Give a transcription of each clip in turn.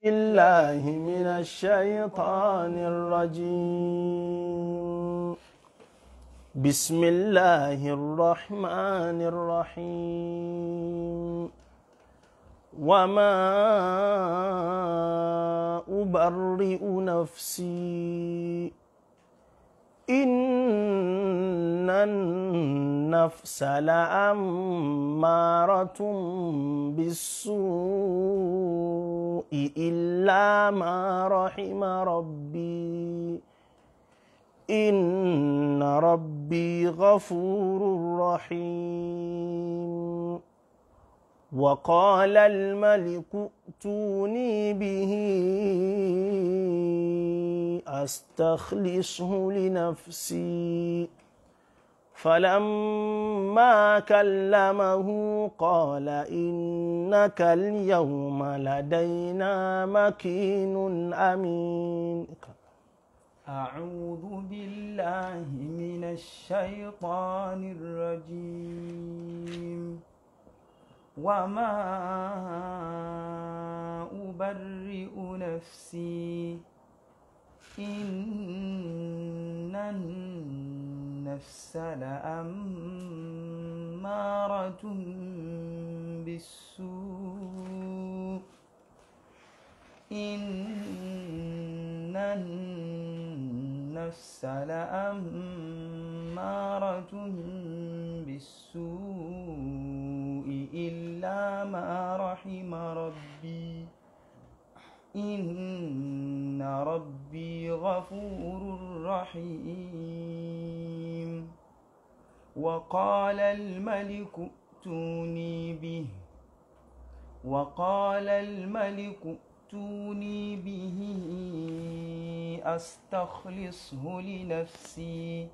الله من الشيطان الرجيم بسم الله الرحمن الرحيم وما أبرئ نفسي إن النفس لأمارة بالسوء إلا ما رحم ربي إن ربي غفور رحيم وقال الملك ائتوني به أستخلصه لنفسي فلما كلمه قال إنك اليوم لدينا مكين أمين أعوذ بالله من الشيطان الرجيم وما أبرئ نفسي إن النفس لأمارة بالسوء إن النفس لأمارة بالسوء إلا ما رحم ربي إن ربي غفور رحيم وقال الملك ائتوني به وقال الملك ائتوني به أستخلصه لنفسي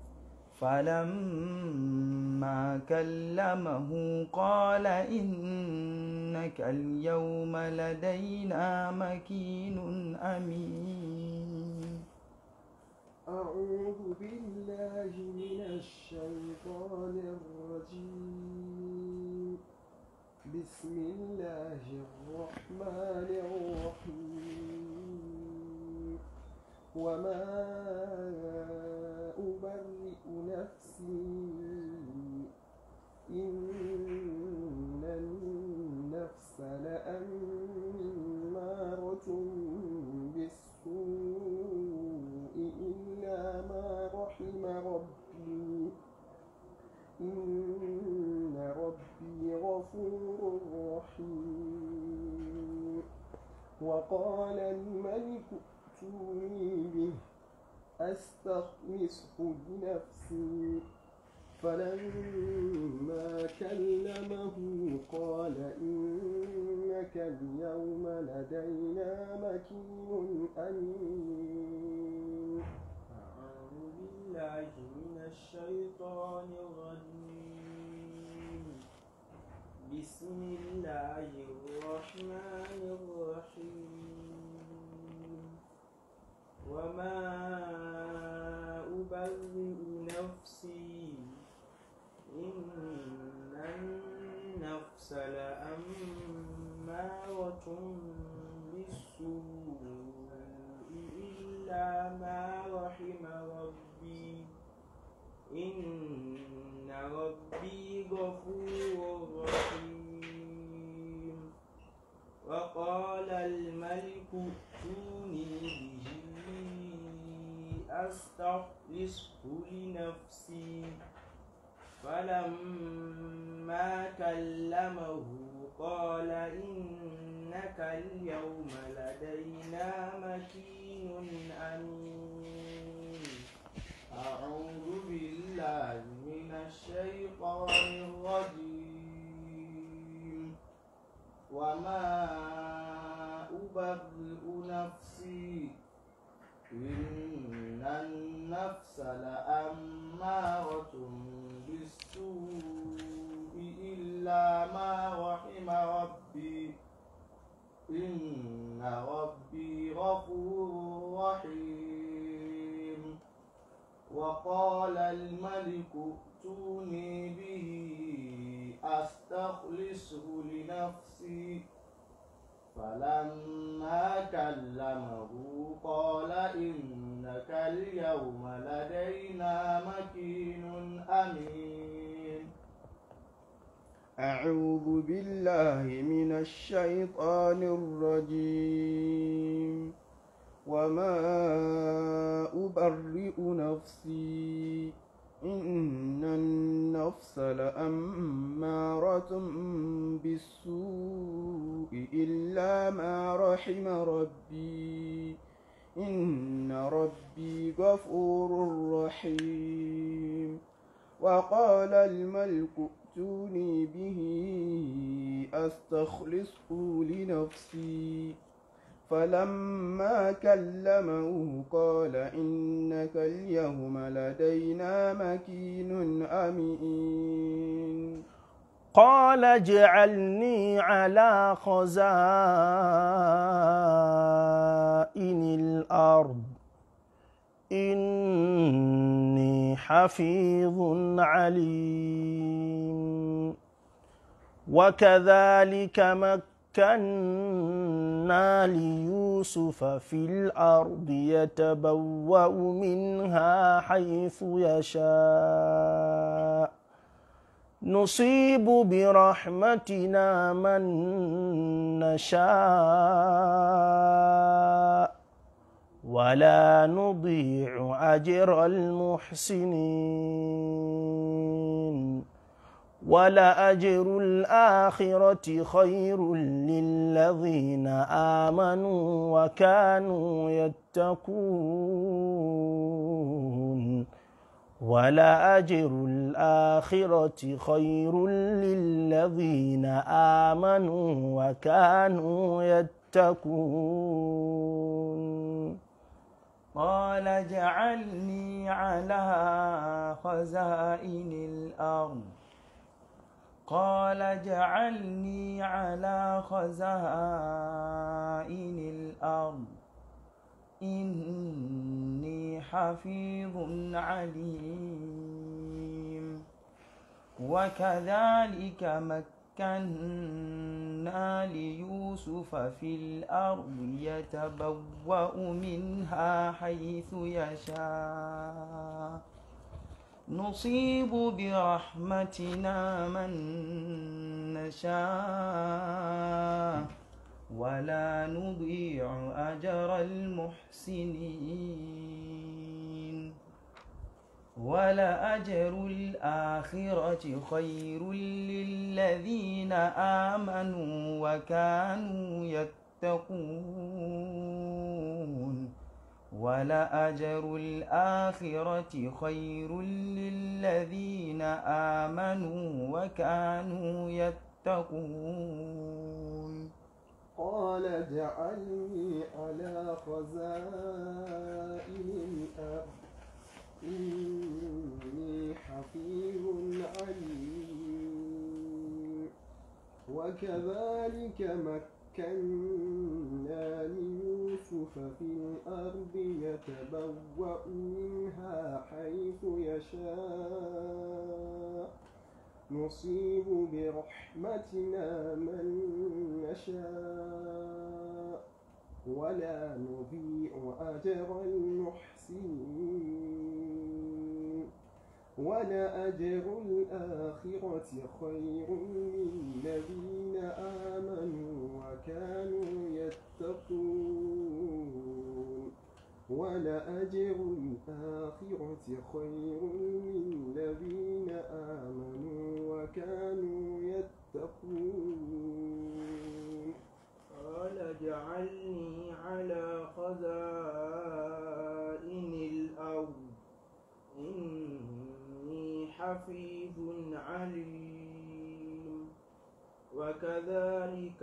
فلما كلمه قال إنك اليوم لدينا مكين أمين أعوذ بالله من الشيطان الرجيم بسم الله الرحمن الرحيم وما أبرئ نفسي إن النفس لأمارة بالسوء إلا ما رحم ربي إن ربي غفور رحيم وقال الملك ائتوني به أستخلصه بنفسي فلما كلمه قال إنك اليوم لدينا مكين أمين أعوذ بالله من الشيطان الرجيم بسم الله الرحمن الرحيم وما أبرئ نفسي إن النفس لأمارة بالسوء إلا ما رحم ربي إن ربي غفور رحيم وقال الملك ائتوني به أستخلصه لنفسي فلما كلمه قال إنك اليوم لدينا مكين أمين أعوذ بالله من الشيطان الرجيم وما أبرئ نفسي إن النفس لأمارة بالسوء إلا ما رحم ربي إن ربي غفور رحيم وقال الملك ائتوني به أستخلصه لنفسي فلما كلمه قال إنك اليوم لدينا مكين أمين أعوذ بالله من الشيطان الرجيم وما أبرئ نفسي إن النفس لأمارة بالسوء إلا ما رحم ربي إن ربي غفور رحيم وقال الملك ائتوني به أستخلصه لنفسي فلما كلمه قال إنك اليوم لدينا مكين أمين قال اجعلني على خزائن الأرض إني حفيظ عليم وكذلك مكنا ليوسف في الأرض يتبوأ منها حيث يشاء نصيب برحمتنا من نشاء ولا نضيع أجر المحسنين ولأجر الآخرة خير للذين آمنوا وكانوا يتقون ولأجر الآخرة خير للذين آمنوا وكانوا يتقون قال اجعلني على خزائن الأرض قال اجعلني على خزائن الأرض إني حفيظ عليم وكذلك مكنا ليوسف في الأرض يتبوأ منها حيث يشاء نصيب برحمتنا من نشاء ولا نضيع أجر المحسنين ولأجر الآخرة خير للذين آمنوا وكانوا يتقون ولأجر الآخرة خير للذين آمنوا وكانوا يتقون قال اجعلني على خزائن الأرض إني حفيظ عليم وكذلك مكنا ليوسف في الأرض يتبوأ منها حيث يشاء نصيب برحمتنا من نشاء ولا نضيع أجر المحسنين ولأجر الآخرة خير للذين آمنوا وكانوا يتقون ولأجر الآخرة خير للذين آمنوا وكانوا يتقون قال اجعلني على خزائن الأرض إني حفيظ عليم وكذلك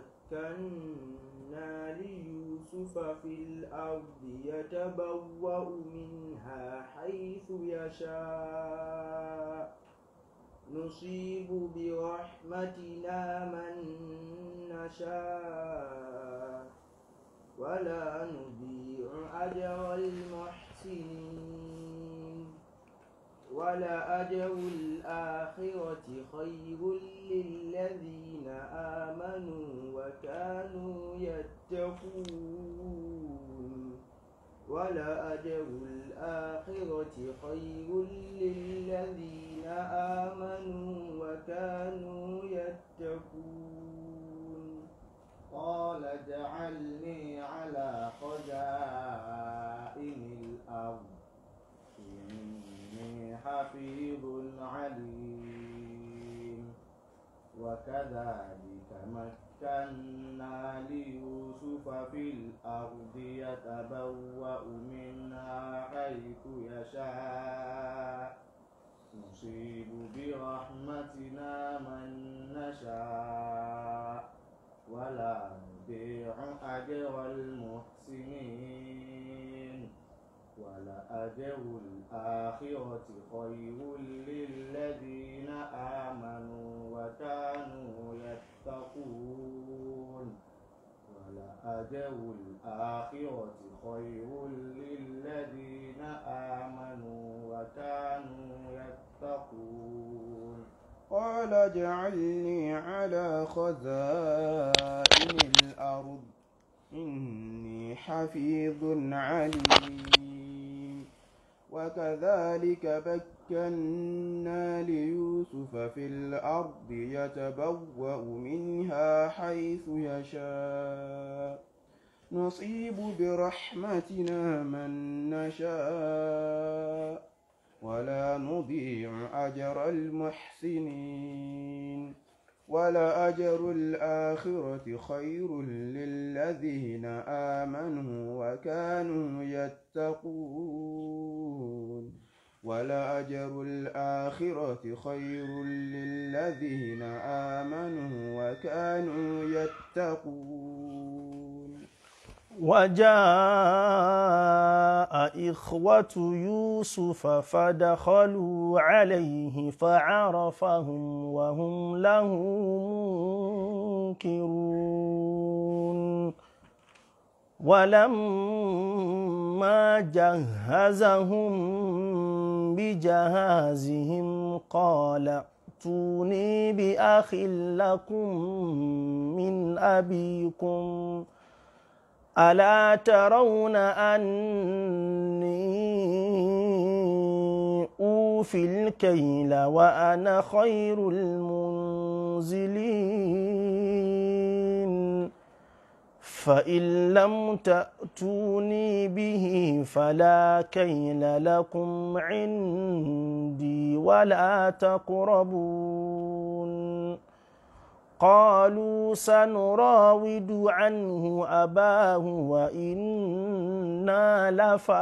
مكنا ليوسف في الأرض يتبوأ منها حيث يشاء نصيب برحمتنا من نشاء ولا نضيع أجر المحسنين ولأجر الآخرة خير للذين آمنوا وكانوا يتقون ولأجر الآخرة خير للذين آمنوا وكانوا يتقون قال اجعلني على خزائن الأرض إني حفيظ عليم وكذلك مكنا ليوسف في الأرض يتبوأ منها حيث يشاء نصيب برحمتنا من نشاء ولا نضيع أجر المحسنين ولأجر الآخرة خير للذين آمنوا وكانوا يتقون ولأجر الآخرة خير للذين آمنوا وكانوا يتقون قال اجعلني على خزائن الأرض إني حفيظ عليم وكذلك مكنا ليوسف في الأرض يتبوأ منها حيث يشاء نصيب برحمتنا من نشاء ولا نضيع أجر المحسنين ولأجر الآخرة خير للذين آمنوا وكانوا يتقون ولأجر الآخرة خير للذين آمنوا وكانوا يتقون وجاء إخوة يوسف فدخلوا عليه فعرفهم وهم له منكرون ولما جهزهم بجهازهم قال ائتوني بأخ لكم من أبيكم ألا ترون أني أوفي الكيل وأنا خير المنزلين فإن لم تأتوني به فلا كيل لكم عندي ولا تقربون قالوا سنراود عنه أباه وإنا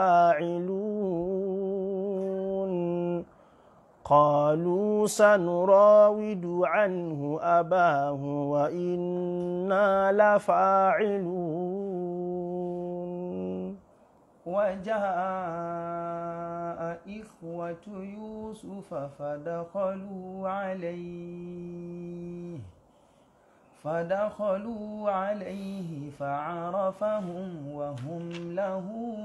لفاعلون قالوا سنراود عنه أباه وإنا لفاعلون وجاء إخوة يوسف فدخلوا عليه فدخلوا عليه فعرفهم وهم له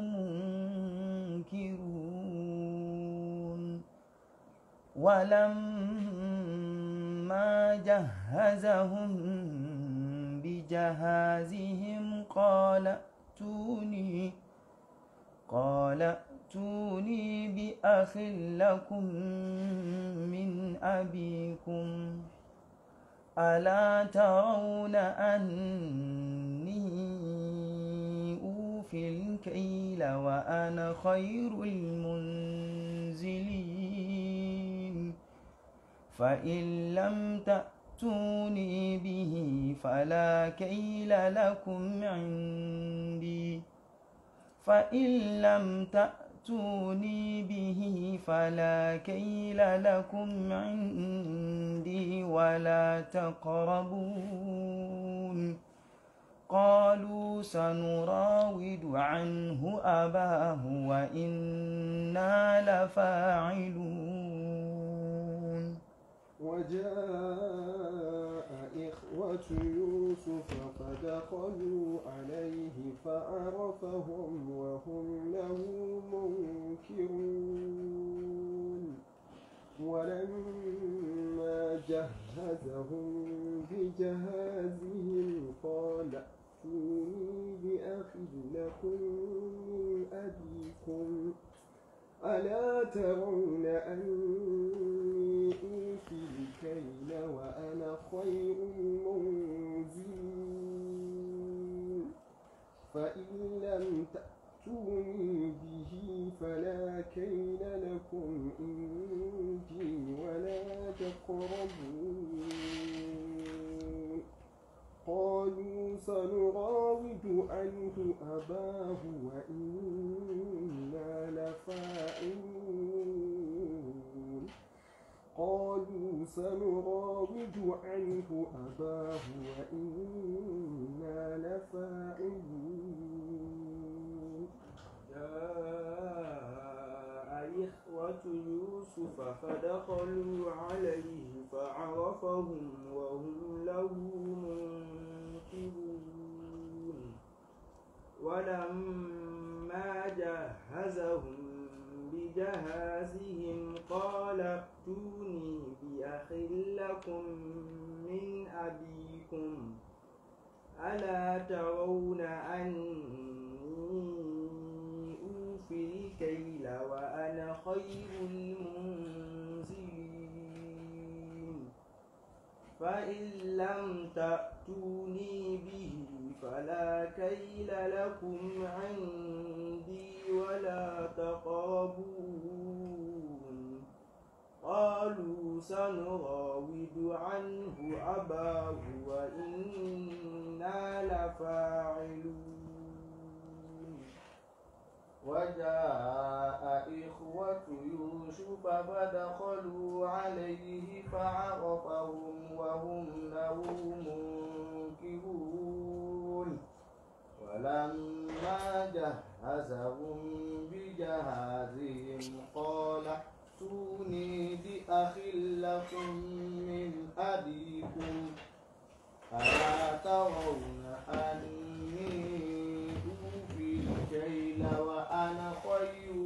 منكرون ولما جهزهم بجهازهم قال ائتوني قال ائتوني بأخ لكم من أبيكم ألا ترون أني أوفي الكيل وأنا خير المنزلين فإن لم تأتوني به فلا كيل لكم عندي فإن لم تأتوني به فلا كيل لكم عندي ولا تقربون قالوا سنراود عنه أباه وإنا لفاعلون وجاء إخوة يوسف فدخلوا عليه فعرفهم وهم له منكرون ولما جهزهم بجهازهم قال ائتوني بأخ لكم من أبيكم ألا ترون أني أوفي الكيل وأنا خير المنزلين فإن لم تأتوني به فلا كيل لكم عندي ولا تقربون قالوا سنراود عنه أباه وإنا لفاعلون قالوا سنراود عنه أباه وإنا لفاعلون جاء إخوة يوسف فدخلوا عليه فعرفهم وهم له منكرون ولما جهزهم بجهازهم قال ائتوني بأخ لكم من أبيكم ألا ترون أني أوفي الكيل وأنا خير المنزلين فإن لم تأتوني به فلا كيل لكم عندي ولا تقربون قالوا سنراود عنه أباه وإنا لفاعلون وجاء إخوة يوسف فدخلوا عليه فعرفهم وهم له منكرون ولما جهزهم بجهازهم قال ائتوني بأخ لكم من أبيكم ألا ترون أني أوفي الكيل وأنا خير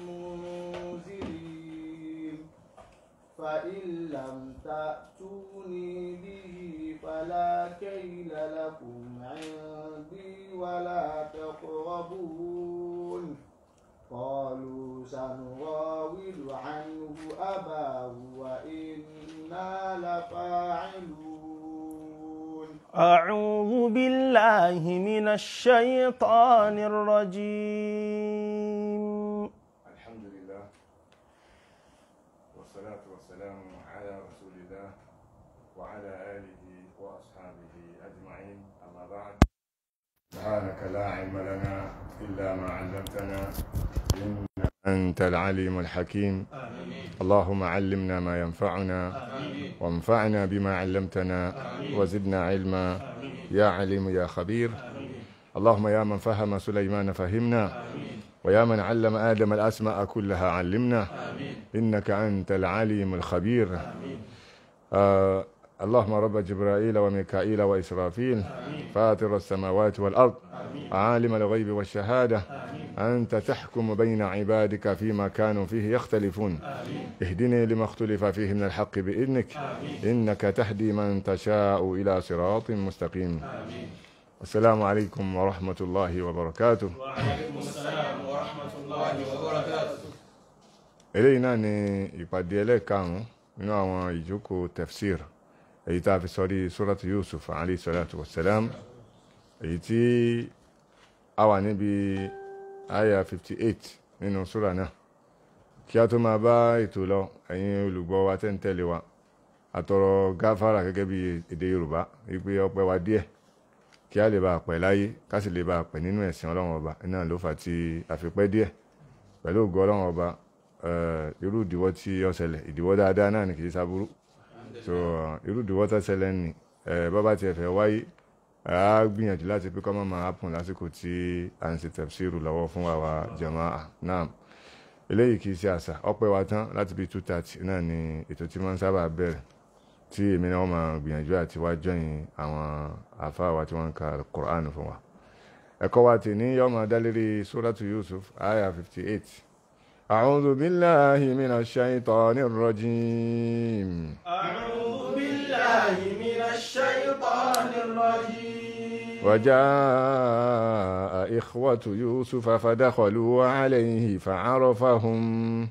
المنزلين فإن لم تأتوني به فلا كيل لكم عندي ولا تقربون قالوا سنراود عنه أباه وإنا لفاعلون أعوذ بالله من الشيطان الرجيم الحمد لله والصلاة والسلام على رسول الله وعلى آله وأصحابه أجمعين أما بعد سبحانك لا علم لنا إلا ما علمتنا إنك أنت العليم الحكيم اللهم علمنا ما ينفعنا وانفعنا بما علمتنا وزدنا علما يا عليم يا خبير اللهم يا من فهم سليمان فهمنا ويا من علم آدم الأسماء كلها علمنا إنك أنت العليم الخبير آه اللهم رب جبرائيل وميكائيل وإسرافيل فاطر السماوات والأرض عالم الغيب والشهادة أنت تحكم بين عبادك فيما كانوا فيه يختلفون اهدني لما اختلف فيه من الحق بإذنك إنك تهدي من تشاء إلى صراط مستقيم السلام عليكم ورحمة الله وبركاته eléyìí náà ni ìpàdé ẹlẹ́ẹ̀karùn-ún nínú àwọn ìjókòó tafsir èyí tá a fi sọrí suratu Yusuf alayhi salatu wassalam èyí tí a wà níbi aya 58 nínú súra náà kí a tó máa bá ètò lọ ẹ̀yin olùgbọ́ wa tẹ́ ń tẹ̀lé wa àtọrọ gáfárà gẹ́gẹ́ bí èdè Yorùbá wípé ọpẹ́ wa díẹ̀ kí a lè bá pẹ́ láyé ká sì lè bá pẹ́ nínú ẹ̀sìn Ọlọ́run ọba náà ló fà tí a fi pẹ́ díẹ̀ pẹ̀lú ògo Ọlọ́run ọba irú ìdíwọ́ tí ó ṣẹlẹ̀ ìdíwọ́ dáadáa náà ni kì í sábúrú so irú ìdíwọ́ tó ṣẹlẹ̀ ní bọ́bá tiẹ̀ fẹ́ wáyé a gbìyànjú láti pé kọ́ mọ́ máa hápùn lásìkò tí a ń ṣe tafsiru lọ́wọ́ fún àwa jàmáà náà eléyìí kì í ṣe àṣà ọpẹ́ wa tán láti bí two thirty náà ni ètò tí wọ́n ń sábà bẹ̀rẹ̀ tí èmi náà máa gbìyànjú àti wá jọyìn àwọn àfáà wa tí wọ́n ń ka Qur'an fún wa ẹ̀kọ́ wa tì ní yọ́mọ dálérí suratu Yusuf aya fifty eight أعوذ بالله من الشيطان الرجيم أعوذ بالله من الشيطان الرجيم وجاء إخوة يوسف فدخلوا عليه فعرفهم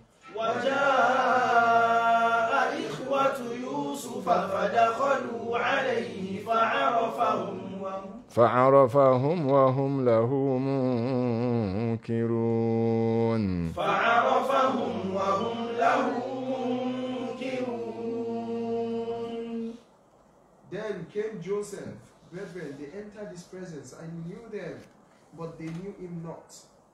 وجاء إخوة يوسف فدخلوا عليه فعرفهم وهم فعرفهم وهم له منكرون فعرفهم وهم له منكرون Then came Joseph, brethren, they entered his presence. I knew them, but they knew him not.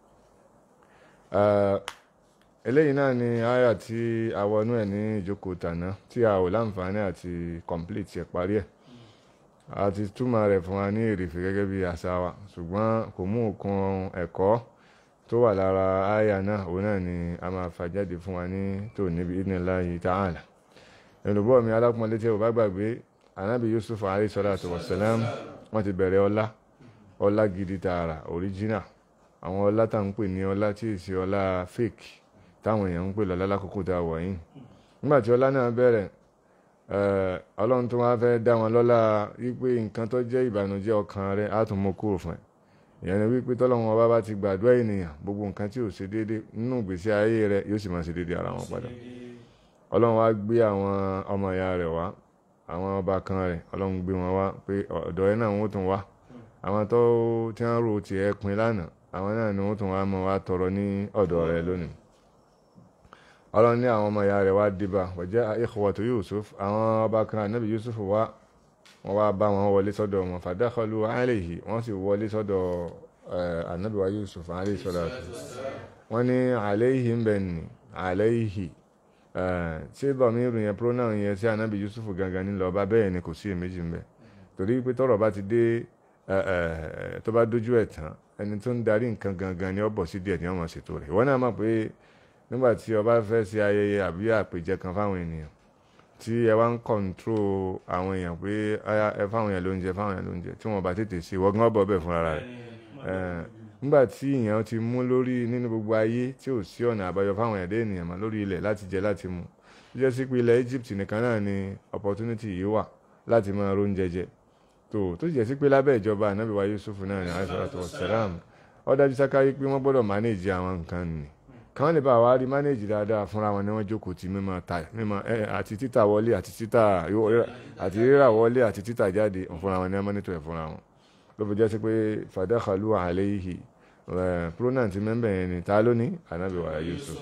Eh, eléyìí náà ni àyà tí a wọnú ẹ̀ ní ìjókòó tàná tí a ò láǹfààní àti complete ẹ̀ parí ẹ̀ a ti túmọ̀ rẹ̀ fún wa ní èrèfé gẹ́gẹ́ bí àṣà wa ṣùgbọ́n kò mú òkun ẹ̀kọ́ tó wà lára àyà náà òun náà ni a máa fà jáde fún wa ní tòní bí idhnillahi ta'ala olùbọ́ mi alápọ̀nlé tí o bá gbàgbé anábì Yusuf alayhi salatu wassalam wọ́n ti bẹ̀rẹ̀ ọlá ọlá gidi tààrà original àwọn ọlá tá ń pè ní ọlá tí ì sí ọlá fake táwọn èèyàn ń pè lọ́lá lákòókò tá a wà yìí nígbà tí ọlá náà bẹ̀rẹ̀ eh, ọlọ́run tó wá fẹ́ dá wọn lọ́lá wípé nǹkan tó jẹ́ ìbànújẹ́ ọkàn rẹ̀ á tún mú kúrò fún ẹ ìyẹn ni wípé tọ́lọ́run ọba bá ti gbàdúrà ènìyàn gbogbo nǹkan tí ò ṣe déédé nínú ìgbésí ayé rẹ̀ yóò sì máa ṣe déédé ara wọn padà ọlọ́run wá gbé àwọn ọmọ ìyá rẹ̀ wá àwọn ọba kan rẹ̀ ọlọ́run gbé wọn wá pé ọ̀dọ̀ ẹ náà wọ́n tún wá àwọn tó tí wọ́n rò tiẹ̀ pin lánàá àwọn náà ni wọ́n tún wá mọ́ wá tọrọ ní ọ̀dọ̀ rẹ̀ lónìí ọlọ́run ní àwọn ọmọ ìyá rẹ̀ wá dìbà wọ̀jẹ́ ikhwatu Yusuf àwọn ọba kan ànábì Yusuf wá wọ́n wá bá wọn wọlé sọ́dọ̀ wọn fadakhalu alayhi wọ́n sì wọlé sọ́dọ̀ eh, ànábì wa Yusuf alayhi salatu wọ́n ní alayhi ń bẹ̀ ní alayhi eh, tí bọ̀mírù yẹn pronoun yẹn sí ànábì Yusuf gangan ní lọ́ọ́ bá bẹ́ẹ̀ ni kò sí èméjì ń bẹ̀ torí pé tọ́rọ̀ bá ti dé eh, eh, tó bá dójú ẹ̀ tán ẹni tó ń darí nǹkan gangan ni ó bọ̀ sí díẹ̀ ní ọmọ ṣètò rẹ̀ ìwọ náà mọ̀ pé nígbà tí o bá fẹ́ ṣe ayẹyẹ àbí àpèjẹ kan fáwọn ènìyàn tí ẹ wá ń kọ̀ǹtró àwọn èèyàn pé "Aya, ẹ fáwọn èèyàn lóúnjẹ fáwọn èèyàn lóúnjẹ tí wọ́n bá tètè ṣe wọ́n gán bọ̀ bẹ̀ fúnra rẹ̀ Eh, nígbà tí èèyàn ti mú lórí nínú gbogbo ayé tí ò sí ọ̀nà àbáyọ fáwọn ẹ̀dá ènìyàn mọ́ lórí ilẹ̀ láti jẹ láti mu ó jẹ́ sí pé ilẹ̀ Egypt nìkan náà ni opportunity yìí wà láti máa róúnjẹ jẹ tó tó jẹ́ sí pé lábẹ́ ìjọba ànábì wa Yusuf náà ní alayhi salam ó dájú sáká yí pé wọ́n gbọ́dọ̀ manage àwọn nǹkan nì kàn lè bá wa rí manage dáadáa fúnra wọn ni wọ́n jókòó ti mímọ ta mímọ ẹ àti títà wọlé àti títà àti rírà wọlé àti títà jáde fúnra wọn ni wọ́n mọ́nítọ̀ ẹ̀ fúnra wọn ló fi jẹ́ sí pé fadakhalu alayhi ẹ̀ pronoun ti mẹ́mbẹ̀ yẹn ni ta ló ní ànábì wa Yusuf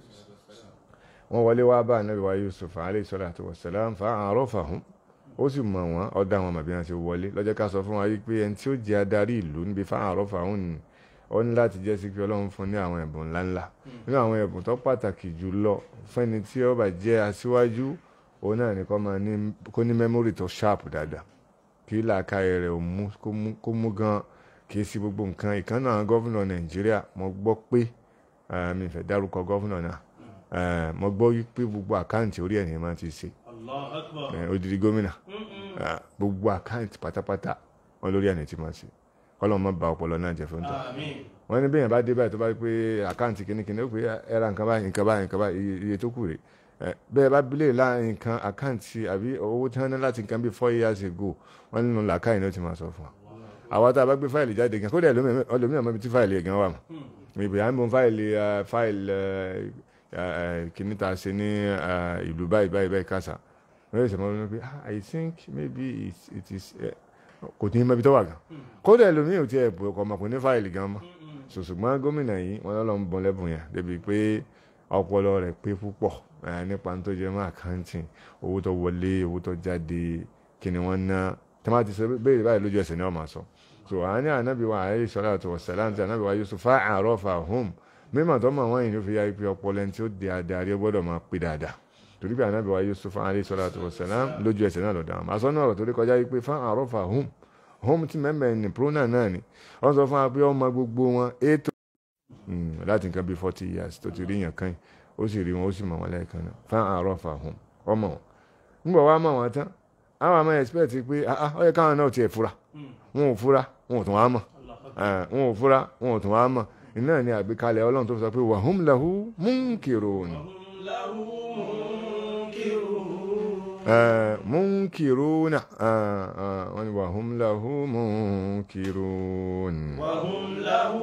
wọ́n wọlé wá bá ànábì wa Yusuf alayhi salatu wassalam fa'arafahum ó sì mọ̀ wọ́n ó dá wọn mọ̀ bí wọ́n ṣe wọlé lọ́jọ́ ká sọ fún wa yí pé ẹni tí ó jẹ́ adarí ìlú níbi fa'arafahum ni ó ní láti jẹ́ sí pé ọlọ́run fún ní àwọn ẹ̀bùn ńláńlá nínú àwọn ẹ̀bùn tó pàtàkì jù lọ fẹ́ni tí ó bá jẹ́ aṣíwájú òun náà ni kó máa ní kó ní mẹ́mórì tó ṣáàpù dáadáa kí làákàyè rẹ̀ ò mú kó mú kó mú gan kì í sí gbogbo nǹkan ìkan náà gọ́fúnà nàìjíríà mo gbọ́ pé eh, mi fẹ́ dárúkọ gọ́fúnà náà eh, mo gbọ́ wípé gbogbo àkáǹtì orí ẹ̀ ní máa ti ṣe Allahu Akbar. eh, odidi gómìnà Mm-mm. eh, gbogbo àkáǹtì pátápátá wọn lórí ẹ̀ ní ti máa ṣe kọ́lọ́mọ má ba ọpọlọ náà jẹ́ fún tó Àmín. wọ́n ní bẹ́ẹ̀ bá dé báyìí tó bá rí pé àkáǹtì kìnnìkìnnì ó pé ẹ ra nǹkan báyìí nǹkan báyìí nǹkan báyìí iye- iye tó kù rè é bẹ́ẹ̀ bá bílẹ̀ láàrin nǹkan àkáǹtì àbí owó tí wọ́n ní láti nǹkan bíi four years ago wọ́n nínú làákàyè ní ó ti máa sọ fún wa àwa tá a bá gbé fáìlì jáde gan kódà ẹlòmíràn ẹlòmíràn mọ́bi tí fáìlì yẹn gan wà mọ́ ìbí à ń bọ̀ fáìlì eh, fáìlì eh, eh, kìíní tá a ṣe ní eh, ìlú báyìí báyìí báyìí kásá wọ́n yóò ṣe mọ́ ọ́n pé "Ah, I think maybe it, it is eh, kò tí ń mọ́bi tó wà gan kódà ẹlòmíràn ò tiẹ̀ kọ̀ mọ̀ kò ní fáìlì gan mọ́ ṣùgbọ́n gómìnà yìí wọ́n lọ́lọ́ ń bọ́n lẹ́bùn yẹn débi pé ọpọlọ rẹ̀ pé púpọ̀ eh, nípa tó jẹ́ mọ́ accounting owó tó wọlé owó tó jáde kí ni wọ́n ná tí wọ́n ti sọ béèrè báyìí lójú ẹsẹ̀ ni wọ́n máa sọ so àní ànábì wa alayhi salatu wassalam tí ànábì wa Yusuf fa'arafahum mímọ̀ tó mọ̀ wọ́n yìí ló fi yá ipe ọpọlọ ẹni tí ó di adarí ó gbọ́dọ̀ máa pé dáadáa torí pé ànábì wa Yusuf alayhi salatu wassalam lójú ẹsẹ̀ náà lọ́dọ̀ àwọn àsọ́nà ọ̀rọ̀ torí kọjá ipe fa'arafahum home ti mẹ́mẹ́ ni pronoun náà ni wọ́n sọ fún wa pé ọmọ gbogbo wọn ètò láti nǹkan bíi forty years tó ti rí yàn kan yìí ó sì rí wọn ó sì mọ̀ wọn lẹ́ẹ̀kan náà fa'arafahum ọmọ wọn nígbà wàá mọ̀ wọn tán àwọn àmọ́ expect pé ah ah ó yẹ káwọn náà tiẹ̀ fura wọn ò fura wọn ò tún wá mọ̀ Eh, wọn ò fura wọn ò tún wá mọ̀ iná ni àgbékalẹ̀ ọlọ́run tó fi sọ pé wahum lahu munkirun وهم له منكرون Eh, munkiruna ah, ah, wọ́n ni wahum lahu munkirun وهم له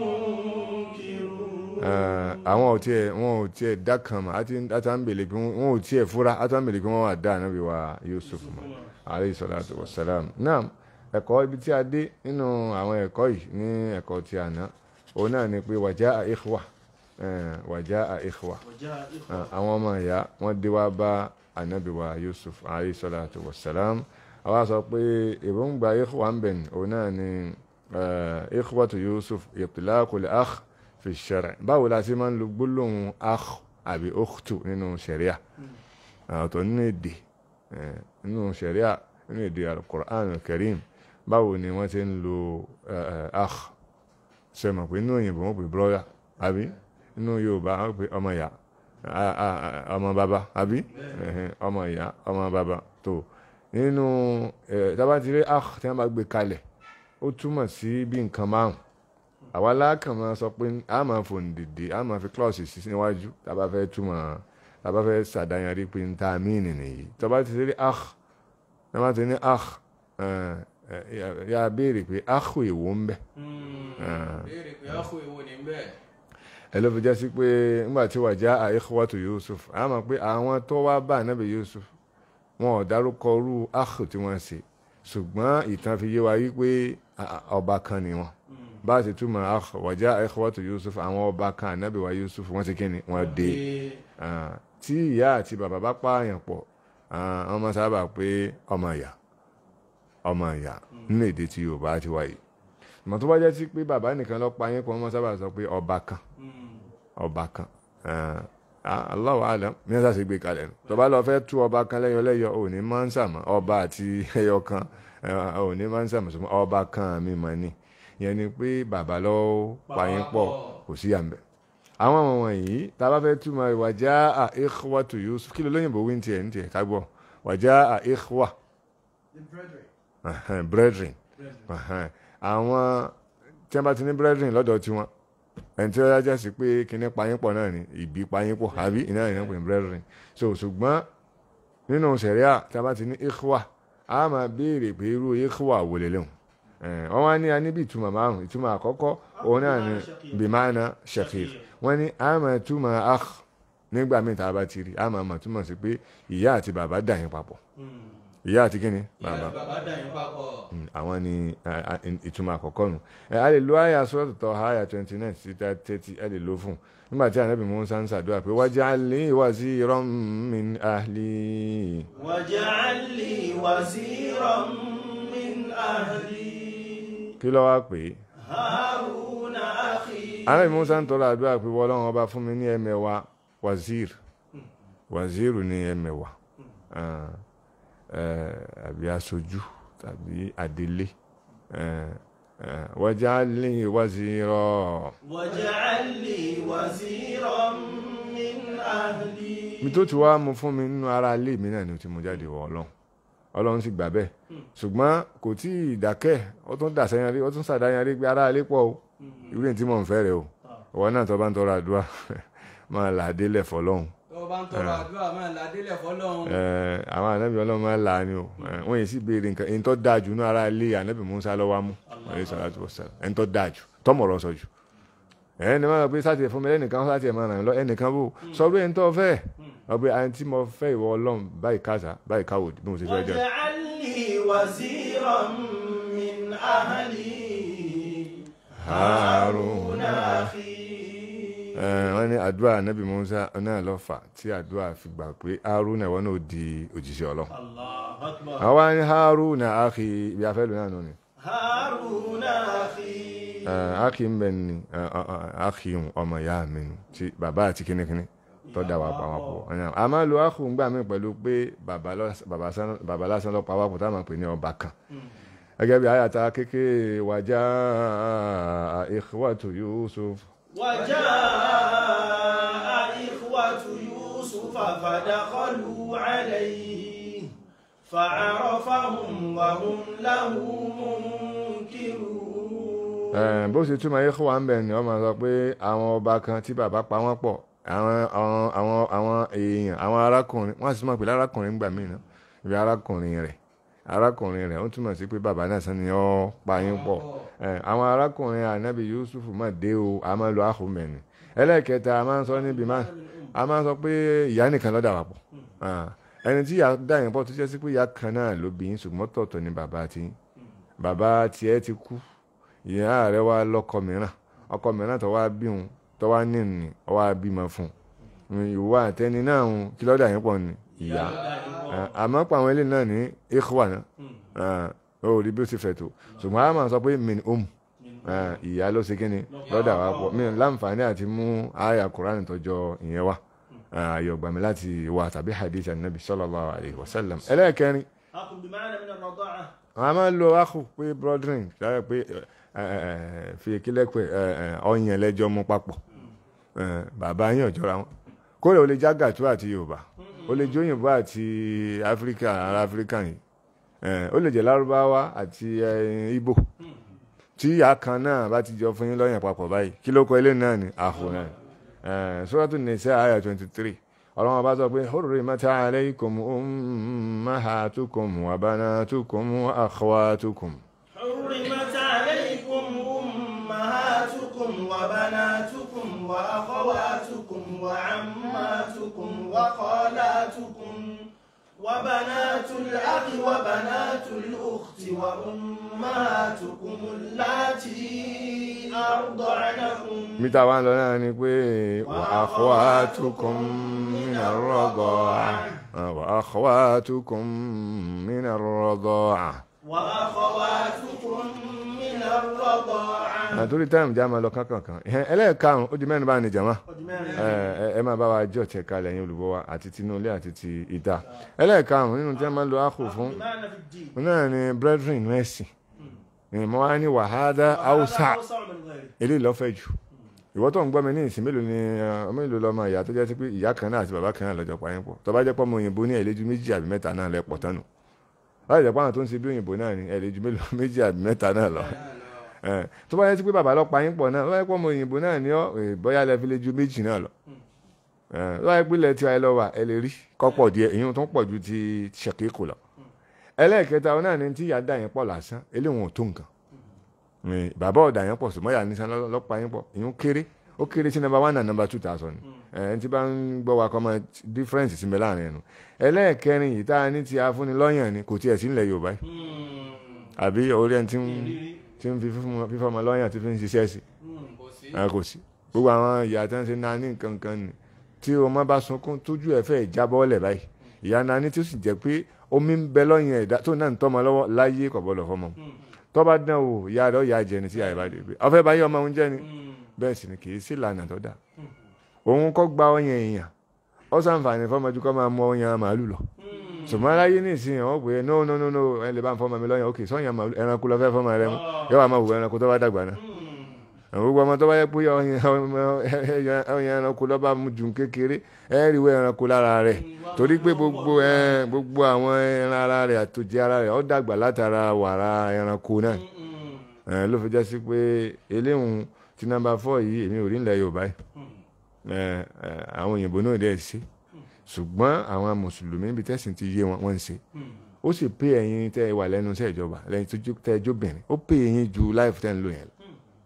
منكرون Eh, àwọn ò tiẹ̀ wọn ò tiẹ̀ dákan mọ́ àti àtàǹbẹ̀lẹ̀ pé wọn ò tiẹ̀ fúra àtàǹbẹ̀lẹ̀ pé wọ́n wà dá ànábì wa Yusuf mọ́ alayhi salatu wa salam naam ẹ̀kọ́ ibi tí a dé nínú àwọn ẹ̀kọ́ yìí ní ẹ̀kọ́ tí a ná òun náà ni pé wàjá ikhwa eh, wàjá ikhwa وجاء إخوة Ah, àwọn ọmọ ìyá wọ́n dé wá bá ànábì wa Yusuf alayhi salatu wa salam àwa sọ pé èròǹgbà ikhwa ń bẹ̀ ní òun náà ni eh, ikhwatu Yusuf itlaqul akh fi shar' báwo la ti máa ń lo gbólóhùn akh àbí ukhtu nínú sharia ọ̀tọ̀ nínú èdè eh, nínú sharia nínú èdè al-Qur'an al-Karim báwo ni wọ́n ti ń lo eh, eh, akh ṣe mọ̀ pé inú òyìnbó wọ́n pè brother àbí inú Yorùbá wọ́n pè ọmọ ìyá a- a- a- ọmọ bàbá àbí Ẹ̀hẹ̀n, ọmọ ìyá ọmọ bàbá tó nínú eh, tá bá ti rí akh tí wọ́n bá gbé kalẹ̀ ó túmọ̀ sí bí nǹkan márùn àwa lákàn máa sọ pé a máa fò dìde a máa fi klọ́ọ̀sì sí níwájú tá a bá fẹ́ túmọ̀ tá a bá fẹ́ ṣàdáyanrí pé n ta míìnì nìyí tá bá ti rí akh tá bá ti ní akh eh, eh, ya- ya béèrè pé akh èwo ń bẹ béèrè pé áhù èwo ní bẹ́ẹ̀ ẹ ló fi jẹ́ sí pé nígbà tí wàjá ikhwatu Yusuf a mọ̀ pé àwọn tó wá bá ànábì Yusuf wọn ò dárúkọ rú akh tí wọ́n ṣe ṣùgbọ́n ìtàn fi yé wa yí pé a- a- ọba kan ni wọn bá a ti túmọ̀ akh wàjá ikhwatu Yusuf àwọn ọba kan ànábì wa Yusuf wọ́n ti kíni wọ́n dé Ah, tí ìyá àti bàbá bá pààyàn pọ̀ ah, wọ́n máa sábà pé ọmọ ìyá ọmọ ìyá nínú èdè tí Yorùbá ti wáyé ìmọ̀ tó bá jẹ́ sí pé bàbá nìkan ló pa yín pọ̀ wọ́n máa sábà sọ pé ọba kan ọba kan Ah, Allahu alam ní ẹ̀sà sì gbé kalẹ̀ nù tó bá lọ fẹ́ tú ọba kan lẹ́yọ lẹ́yọ ò ní máa ń sàmọ́ ọba àti ẹyọ kan eh, ò ní máa ń sàmọ́ sọmọ́ ọba kan mi mọ̀ ni ìyẹn ni pé bàbá ló pa yín pọ̀ kò sí àmbẹ̀ àwọn ọmọ wọ̀nyí tá a bá fẹ́ túmọ̀ wàjá à ikhwatu Yusuf kí ló lóyìnbó wí ní tiẹ̀ ní tiẹ̀ ká gbọ́ wàjá à ikhwa The brethren. Ẹhẹ́n, brethren Ẹhẹ́n. àwọn tí wọ́n bá ti ní brethren lọ́dọ̀ tiwọn ẹni tí ó yájá sí pé kíní payínpọ̀ náà ni ìbí payínpọ̀ àbí iná ìyẹn pè ní brethren so ṣùgbọ́n nínú sẹ̀ríà tí a bá ti ní ikhwa a máa béèrè pé irú ikhwa wò lè léwu wọ́n wá ní a níbi ìtumọ̀ márùn ìtumọ̀ àkọ́kọ́ òun náà ni bimana shakir wọ́n ní a máa túmọ̀ akh nígbà míì tá a bá ti rí a máa máa túmọ̀ sí pé ìyá àti bàbá dà yín papọ̀ ìyá àti kíni bàbá bàbá dà yín papọ̀ Mm, àwọn ni a- a- ìtumọ̀ àkọ́kọ́ nù ẹ a lè lo àyà sọ́ọ̀tù tọ́ àyà twenty nine sí thirty ẹ lè lo fún un nígbà tí ànábì Mùsá ń ṣàdúrà pé waj'alni waziran min ahli واجعل لي وزيرا من أهلي kí ló wá pé هارون أخي ànábì Mùsá ń tọrọ àdúrà pé wọ́lọ́run ọba fún mi ní ẹ̀mẹ̀wá wazir wazir ní ẹ̀mẹ̀wá Ah, eh, àbí aṣojú tàbí adelé Eh, eh, waj'alni wazira. واجعل لي وزيرا من أهلي mi tó ti wá mu fún mi nínú ara ilé mi náà ni ó ti mú jáde wọ ọlọ́run ọlọ́run sì gbà bẹ́ẹ̀ ṣùgbọ́n kò tí ì dákẹ́ ó tún dà sẹ́yìn rí ó tún sàdáyàn rí pé ara ilé pọ̀ o irú èyí tí mò ń fẹ́ rẹ o ìwọ náà tó bá ń tọrọ àdúrà máa là á délẹ̀ fọlọ́run tó o bá ń tọrọ àdúrà máa ládélẹ̀ fọlọ́run Eh, àwọn ànábì ọlọ́run máa là á ni o Eh, wọ́n yìí sì béèrè nǹkan èyí tó dáa jù ní ara ilé ànábì Mùsá lọ́wọ́ mú alayhi salatu wassalam ẹni tó dáa jù tọ́mọ̀rọ̀ sọ jù ẹni máa gbé sáti fún mi lẹ́nìkan sáti ẹ̀ máa ràn lọ ẹnìkan bò sọ pé ẹni tó fẹ́ ọgbẹ́ àyìn tí mo fẹ́ ìwọ ọlọ́run báyìí káàsà báyìí káwò bí mo ṣe fẹ́ jẹ́ واجعل لي وزيرا من أهلي هارون أخي wọ́n ní àdúrà nábì Mùsá náà lọ fà tí àdúrà fi gbà pé Haruna ìwọ náà di òjíṣẹ́ ọlọ́run الله أكبر àwa ní Haruna akhi ibi afẹ́lú náà nù ni هارون أخي akhi ń bẹ ní akhi ọmọ ìyá mi nù tí bàbá àti kínníkínní tó dá wa pa wọn pọ̀ a máa lo akhu ń gbà mí pẹ̀lú pé bàbá lọ- bàbá sán- bàbá lásán lọ pa wá pọ̀ táwọn máa pè ní ọba kan gẹ́gẹ́ bí àyàtà kékeré wàjá ikhwatu Yusuf وجاء إخوة يوسف فدخلوا عليه فعرفهم وهم له منكرون Eh, bó ṣe túmọ̀ yẹ́kọ̀ wà ń bẹ̀ ni wọ́n máa sọ pé àwọn ọba kan tí bàbá pa wọ́n pọ̀ àwọn àwọn àwọn àwọn èèyàn àwọn arákùnrin wọ́n sì máa pè lárákùnrin gbà mí náà ibi arákùnrin rẹ̀ arákùnrin rẹ̀ ó túmọ̀ sí pé bàbá náà sani ọ́ pa yín pọ̀ Eh, àwọn arákùnrin ànábì Yusuf máa dé o a máa lo àhùnmẹ̀ni ẹlẹ́ẹ̀kẹta a máa ń sọ níbi máa a máa ń sọ pé ìyá nìkan ló dà wá pọ̀ Ah, ẹni tí ìyá dà yín pọ̀ tó jẹ́ sí pé ìyá kan náà ló bí yín ṣùgbọ́n tọ̀tọ̀ ni bàbá tí bàbá tiẹ̀ ti kú ìyá rẹ̀ wá lọ́kọ mìíràn ọkọ mìíràn tó wá bí òun tó wá ní ní ọ wá bímọ fún un ìwà àtẹni náà ń kí ló dà yín pọ̀ ni ìyá Ah, àmọ́ pa àwọn eléyìí náà ní ikhwa náà Ah, ó rí bí ó ti fẹ̀ tó ṣùgbọ́n a máa sọ pé min um Ah, ìyá ló ṣe kíni lọ́dà wa pọ̀ mi láǹfààní àti mú àyà Kùránì tọjọ ìyẹn wá ayọ̀ gbàmí láti wà tàbí hadith anabi sallallahu alayhi wa sallam ẹlẹ́ẹ̀kẹrin أخ بمعنى من الرضاعة àwọn a máa ń lo akhu pé brethren sáré pé ẹ, ẹ, ẹ, fi kílẹ̀ pé ẹ, ẹ, ọyàn lẹ́jọ́ mú papọ̀ Ẹ, bàbá yín ọ̀jọ́ra wọn kódà ó lè já gàtú àti yorùbá ó lè jóyìnbó àti áfíríkà ará áfíríkà yìí Ẹ, ó lè jẹ́ lárúbáwá àti ẹ, ìgbò tí ìyá kan náà bá ti jọ fún yín lọ́yàn papọ̀ báyìí kí ló kọ ilé náà ni àhù náà Ẹ, Suratu Nisa àyà twenty three ọlọ́run bá sọ pé hurrimat alaykum ummahatukum wa banatukum wa akhwatukum. حرمت عليكم أمهاتكم وبناتكم وأخواتكم وعماتكم وخالاتكم وبنات الأخ وبنات الأخت وأمهاتكم اللاتي أرضعنكم mítà wá ń lọ náà ni pé wa akhwatukum minar radaa wa akhwatukum minar radaa. وأخواتكم من الرضاعة àtúrí táìmù já máa lọ kánkànkan ẹlẹ́ẹ̀karùn-ún ó di mẹ́rin bá ní jàmá ẹ ẹ máa bá wa jọ tẹ̀ kalẹ̀ yín olùbọ̀ wa àti tinúlé àti ti ìta ẹlẹ́ẹ̀karùn-ún nínú tí wọ́n máa ń lo áhù fún بمعنى في الدين òun náà ni brethren mẹ́sì ìmọ̀ wa ní wàhádà haúsá وهذا أوسع من غيره eléyìí lọ́fẹ̀ jù ìwọ́ tó ń gbọ́ mi ní ìsìn mélòó ni ọ, mélòó lọ́mọ ìyá tó jẹ́ sí pé ìyá kan náà àti bàbá kan náà lọ́jọ́ pààyàn pọ̀ tó bá jẹ́ pọ́ ọmọ òyìnbó ní ẹ̀lẹ́jú méjì àbí mẹ́ta náà lẹ́pọ̀ tánu láì jẹ́ pé àwọn tó ń ṣe bí òyìnbó náà ní ẹ̀lẹ́jú mélòó méjì àbí mẹ́ta náà lọ Eh, tó bá jẹ́ sí pé bàbá lọ́ pààyàn pọ̀ náà tó bá jẹ́ pọ́ ọmọ òyìnbó náà ní ọ eh, bóyá lẹ́ fi lé ju méjì náà lọ Eh, tó bá jẹ́ pé ilẹ̀ tí wàá lọ wà ẹ lè rí kọ́pọ̀ díẹ̀ èyí tó ń pọ̀ ju ti ṣèkíkù lọ ẹlẹ́ẹ̀kẹta ọ náà ni tí ìyá dà yẹn pọ̀ lásán eléwọn ò tó nǹkan Eh, bàbá ọ̀dà yẹn pọ̀ sùmọ́ ìyá nísan lọ́pàá yẹn pọ̀ ìyún kéré ó kéré sí number one and number two thousand ẹni tí bá ń gbọ́ wa kọ́ mọ difference sí mi láàrin ẹnu ẹlẹ́ẹ̀kẹrin yìí tá a ní ti afúnni lọ́yàn ni kò tiẹ̀ sí nílẹ̀ Yorùbá yìí àbí orí ẹni tí ń tí ń fi fífún- fífọ́ ọmọ lọ́yàn tí fi ń ṣiṣẹ́ sí ẹ kò sí gbogbo àwọn ìyá tí wọ́n ṣe náà ní nǹkan kan ni tí ọmọ bá sunkún tójú ẹ̀ fẹ́ jábọ́lẹ̀ báyìí ìyá náà ní tí ó sì jẹ́ pé omi ń bẹ lọ́yàn ẹ̀dá tó náà ń tọ́mọ lọ́wọ́ láyé kò gbọ́dọ̀ fọmọ tó bá dán o ìyá rẹ̀ ó yà jẹ ni tí ìyá rẹ̀ bá dé pé ọfẹ́ báyìí ọmọ òun jẹ́ ni bẹ́ẹ̀ sì ni kì í sí ìlànà tó dáa òun kọ́ gba ọyàn èèyàn ó sàǹfààní fọmọdé kọ́ máa mú ọyàn màálù lọ ṣùgbọ́n aláyé ní ìsìn wọn pé no no no no ẹ lè bá ń fọmọ mi lọ́yàn òkè sọ́yàn màálù ẹranko lọ fẹ́ fọmọ rẹ mú yóò wá máa wù ẹranko tó bá dàgbà náà àwọn gbogbo ọmọ tó bá yẹ pé ọyàn ọyàn ẹranko lọ́ bá mú ju kékeré ẹ rí ìwé ẹranko lára rẹ̀ torí pé gbogbo ẹ gbogbo àwọn ẹran ara rẹ̀ àtòjì ara rẹ̀ ó dàgbà látara wàrà ẹranko náà ẹ ló fi jẹ́ sí pé eléhùn tí nọ́mbà fọ́ yìí èmi ò rí nílẹ̀ Yorùbá yìí ẹ ẹ àwọn òyìnbó náà dẹ̀ ṣe ṣùgbọ́n àwọn mùsùlùmí ibi tẹ́sìn ti yé wọn wọ́n ń ṣe ó sì pé ẹ̀yin tẹ́ ẹ wà lẹ́nu iṣẹ́ ìjọba lẹ́yìn tó jó- tẹ́ ẹ jóbìnrin ó pé ẹ̀yin ju láìfù tẹ́ ń lò yẹn lọ.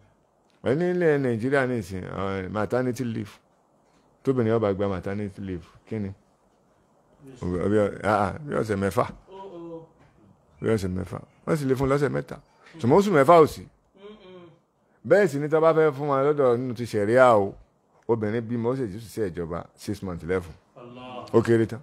ẹ ní ilẹ̀ Nàìjíríà ní ìsìn ọ, maternity leave tóbìnrin ọba gba maternity leave kí ni Bí ọ- ah, ah, bí ọ̀sẹ̀ mẹ́fà bí ọ̀sẹ̀ mẹ́fà wọ́n sì lè fún lọ́sẹ̀ mẹ́ta ṣùgbọ́n oṣù mẹ́fà ò sí bẹ́ẹ̀ sì ni tó bá fẹ́ fún wa lọ́dọ̀ nínú ti ṣẹ̀ríà o obìnrin bímọ ó sì jù sí ìjọba six months lẹ́fún ó kéré tán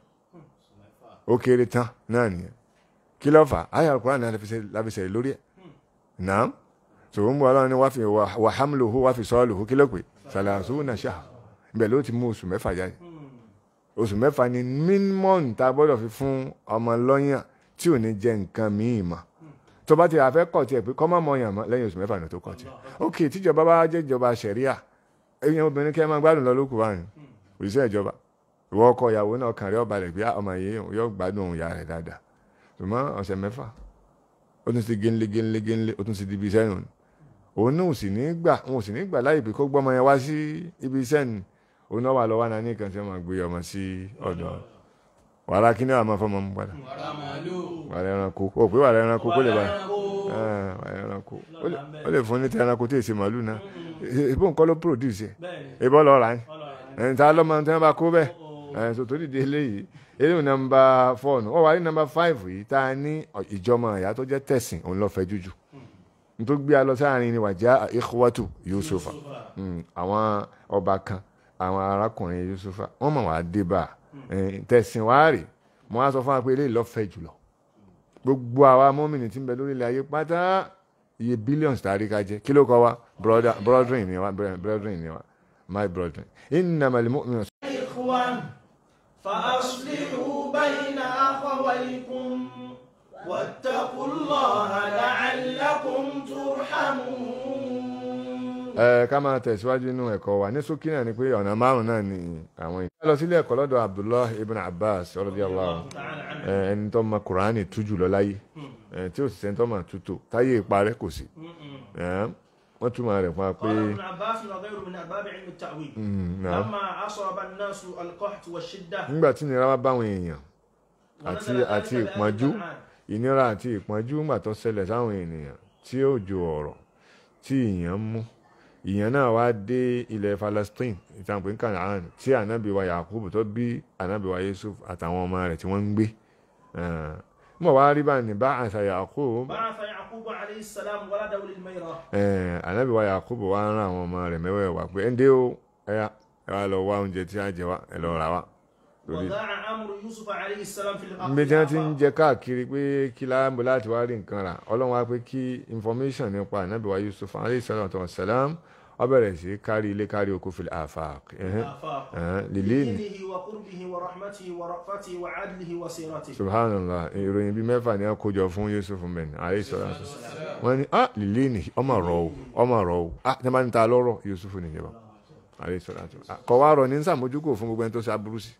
ó kéré tán náà nìyẹn kí ló fà á ayé alukóra náà láfi ṣe lórí ẹ̀ náà tòun bọ̀ ọlọ́run ni wàá fi wà hamluhu wàá fi sọ́ọ̀lùhu kí ló pè sàlàsù náà ṣáà ibẹ̀ ló ti mú oṣù mẹ́fà jáde oṣù mẹ́fà ni mínímọ̀n tá a gbọ́dọ̀ fi fún ọmọ lọ́yàn tí ò ní jẹ nǹkan míì mọ́ tó bá ti àfẹ́ kọ̀ tiẹ̀ pé kọ́ mọ́ mọ́ yàn mọ́ lẹ́yìn oṣù mẹ́fà ní tó kọ̀ tiẹ̀ ok tíjọba bá jẹ́ ìjọba ṣẹ̀ríà ẹ̀yin obìnrin kẹ́ ẹ máa gbádùn lọ lókùú báyìí òṣìṣẹ́ ìjọba ìwọ ọkọ ìyàwó náà kàn rí ọba rẹ̀ pé ọmọ yìí yóò gbádùn òun ìyá rẹ̀ dáadáa ṣùgbọ́n ọ̀sẹ̀ mẹ́fà ó tún ti génlé génlé génlé ó tún ti di ibi iṣẹ́ nù òun náà ò sì ní gbà wọn ò sì ní gbà láyè pé kó gbọ́mọ yẹn wá sí ibi iṣẹ́ ni òun náà wà lọ́wọ́ náà ní kan tí wọ́n máa gbé ọmọ sí ọ̀dọ̀ wàrà kí ni wàá máa fọmọ mú padà wàrà màálù wàrà ẹranko ó pé wàrà ẹranko kó lè bá ẹranko. Ah, wàrà ẹranko Ó lè- ó lè fún ní tẹ ẹranko tí èsì màálù náà ìbò nǹkan ló produce bẹ́ẹ̀ni ẹ̀ ìbọn lọ́ọ́ rà ní ọlọ́run ẹni tá a lọ́mọ tí wọ́n bá kó bẹ́ẹ̀ Ó- ẹ̀ so torí di eléyìí eléyìí nọ́mbà fọ́ọ̀nù wọ́n wà ní nọ́mbà fáìfù yìí tá a ní ìjọmọ ìyá tó jẹ́ tẹ̀sìn òun lọ́ọ́ fẹ́ jújù nítorí gbé a lọ sáàrin ni wàjá ikhwatu yusufa Mm, àwọn ọba kan àwọn arákùnrin yusufa wọ́n mọ̀ wá dé bá a tẹ̀sìn wá rè mo wá sọ fún wa pé eléyìí lọ́ọ́ fẹ́ jùlọ gbogbo àwa mọ́mìnì tí ń bẹ lórílẹ̀ ayé pátá iye billions tàrí ká jẹ́ kí ló kọ́ wa brother brethren ni wa brethren ni wa my brethren innamal mu'minuna إخوان فأصلحوا بين أخويكم واتقوا الله لعلكم ترحمون ẹ ká máa tẹ̀síwájú nínú ẹ̀kọ́ wa ní ṣókí náà ni pé ọ̀nà márùn-ún náà ni àwọn yìí. ká lọ sílé ẹ̀kọ́ lọ́dọ̀ abdullah ibn abbas radiyallahu anhu تعالى عنه ẹ, ẹni tó mọ kùránì tú jù lọ láyé ẹ, tí ó sì sẹ́ni tó mọ̀ tútù táyé ìparẹ́ kò sí ẹ, wọ́n túmọ̀ rẹ̀ fún wa pé قال ابن عباس وغيره من أرباب علم التأويل mm, náà. لما أصاب الناس القحط والشدة nígbà tí ìnira bá báwọn èèyàn àti ونزل àti ذلك بآية ìpọ́njú القرآن. ìnira àti ìpọ́njú ńgbà tó ṣẹlẹ̀ sáwọn ènìyàn tí ó ju ọ̀rọ̀ tí ìyàn mú ìyàn náà wá dé ilẹ̀ Palestine ìtàǹpé ní Canaan tí ànábì wa Yakubu tó bí ànábì wa Yusuf àtàwọn ọmọ rẹ̀ tí wọ́n ń gbé mọ̀ wá rí bá ní bá àṣà Yakubu بعث يعقوب عليه السلام ولده للميرة eh, ànábì wa Yakubu wá rán àwọn ọmọ rẹ̀ mẹ́wẹ̀ẹ̀wá pé ẹ̀ ń dé o ẹ̀yà ẹ wá lọ wá oúnjẹ tí a jẹ wá ẹ lọ rà wá lórí وضاع أمر يوسف عليه السلام في الأرض níbi tí wọ́n ti ń jẹ káàkiri pé kí láàbò láti wá rí nǹkan rà ọlọ́run wá pé kí information nípa ànábì wa Yusuf alayhi salatu wa salam ó bẹ̀rẹ̀ sí kárí ilé kárí oko fil afaq ẹ̀hẹ́n, آفاق ẹ̀hẹ́n, lilin بدينه وقربه ورحمته ورأفته وعدله وسيرته subhanallah ìròyìn bíi mẹ́fà ni wọ́n kó jọ fún Yusuf mẹ́ni alayhi salatu wa salam wọ́n ní ah lilin ọmọ rọ o ọmọ rọ o ah tí wọ́n bá ń ta lọ́rọ̀ Yusuf nìjọba alayhi salatu wa salam kọ̀ wá rọ ní sàmójúkò fún gbogbo ẹni tó ṣe aburú sí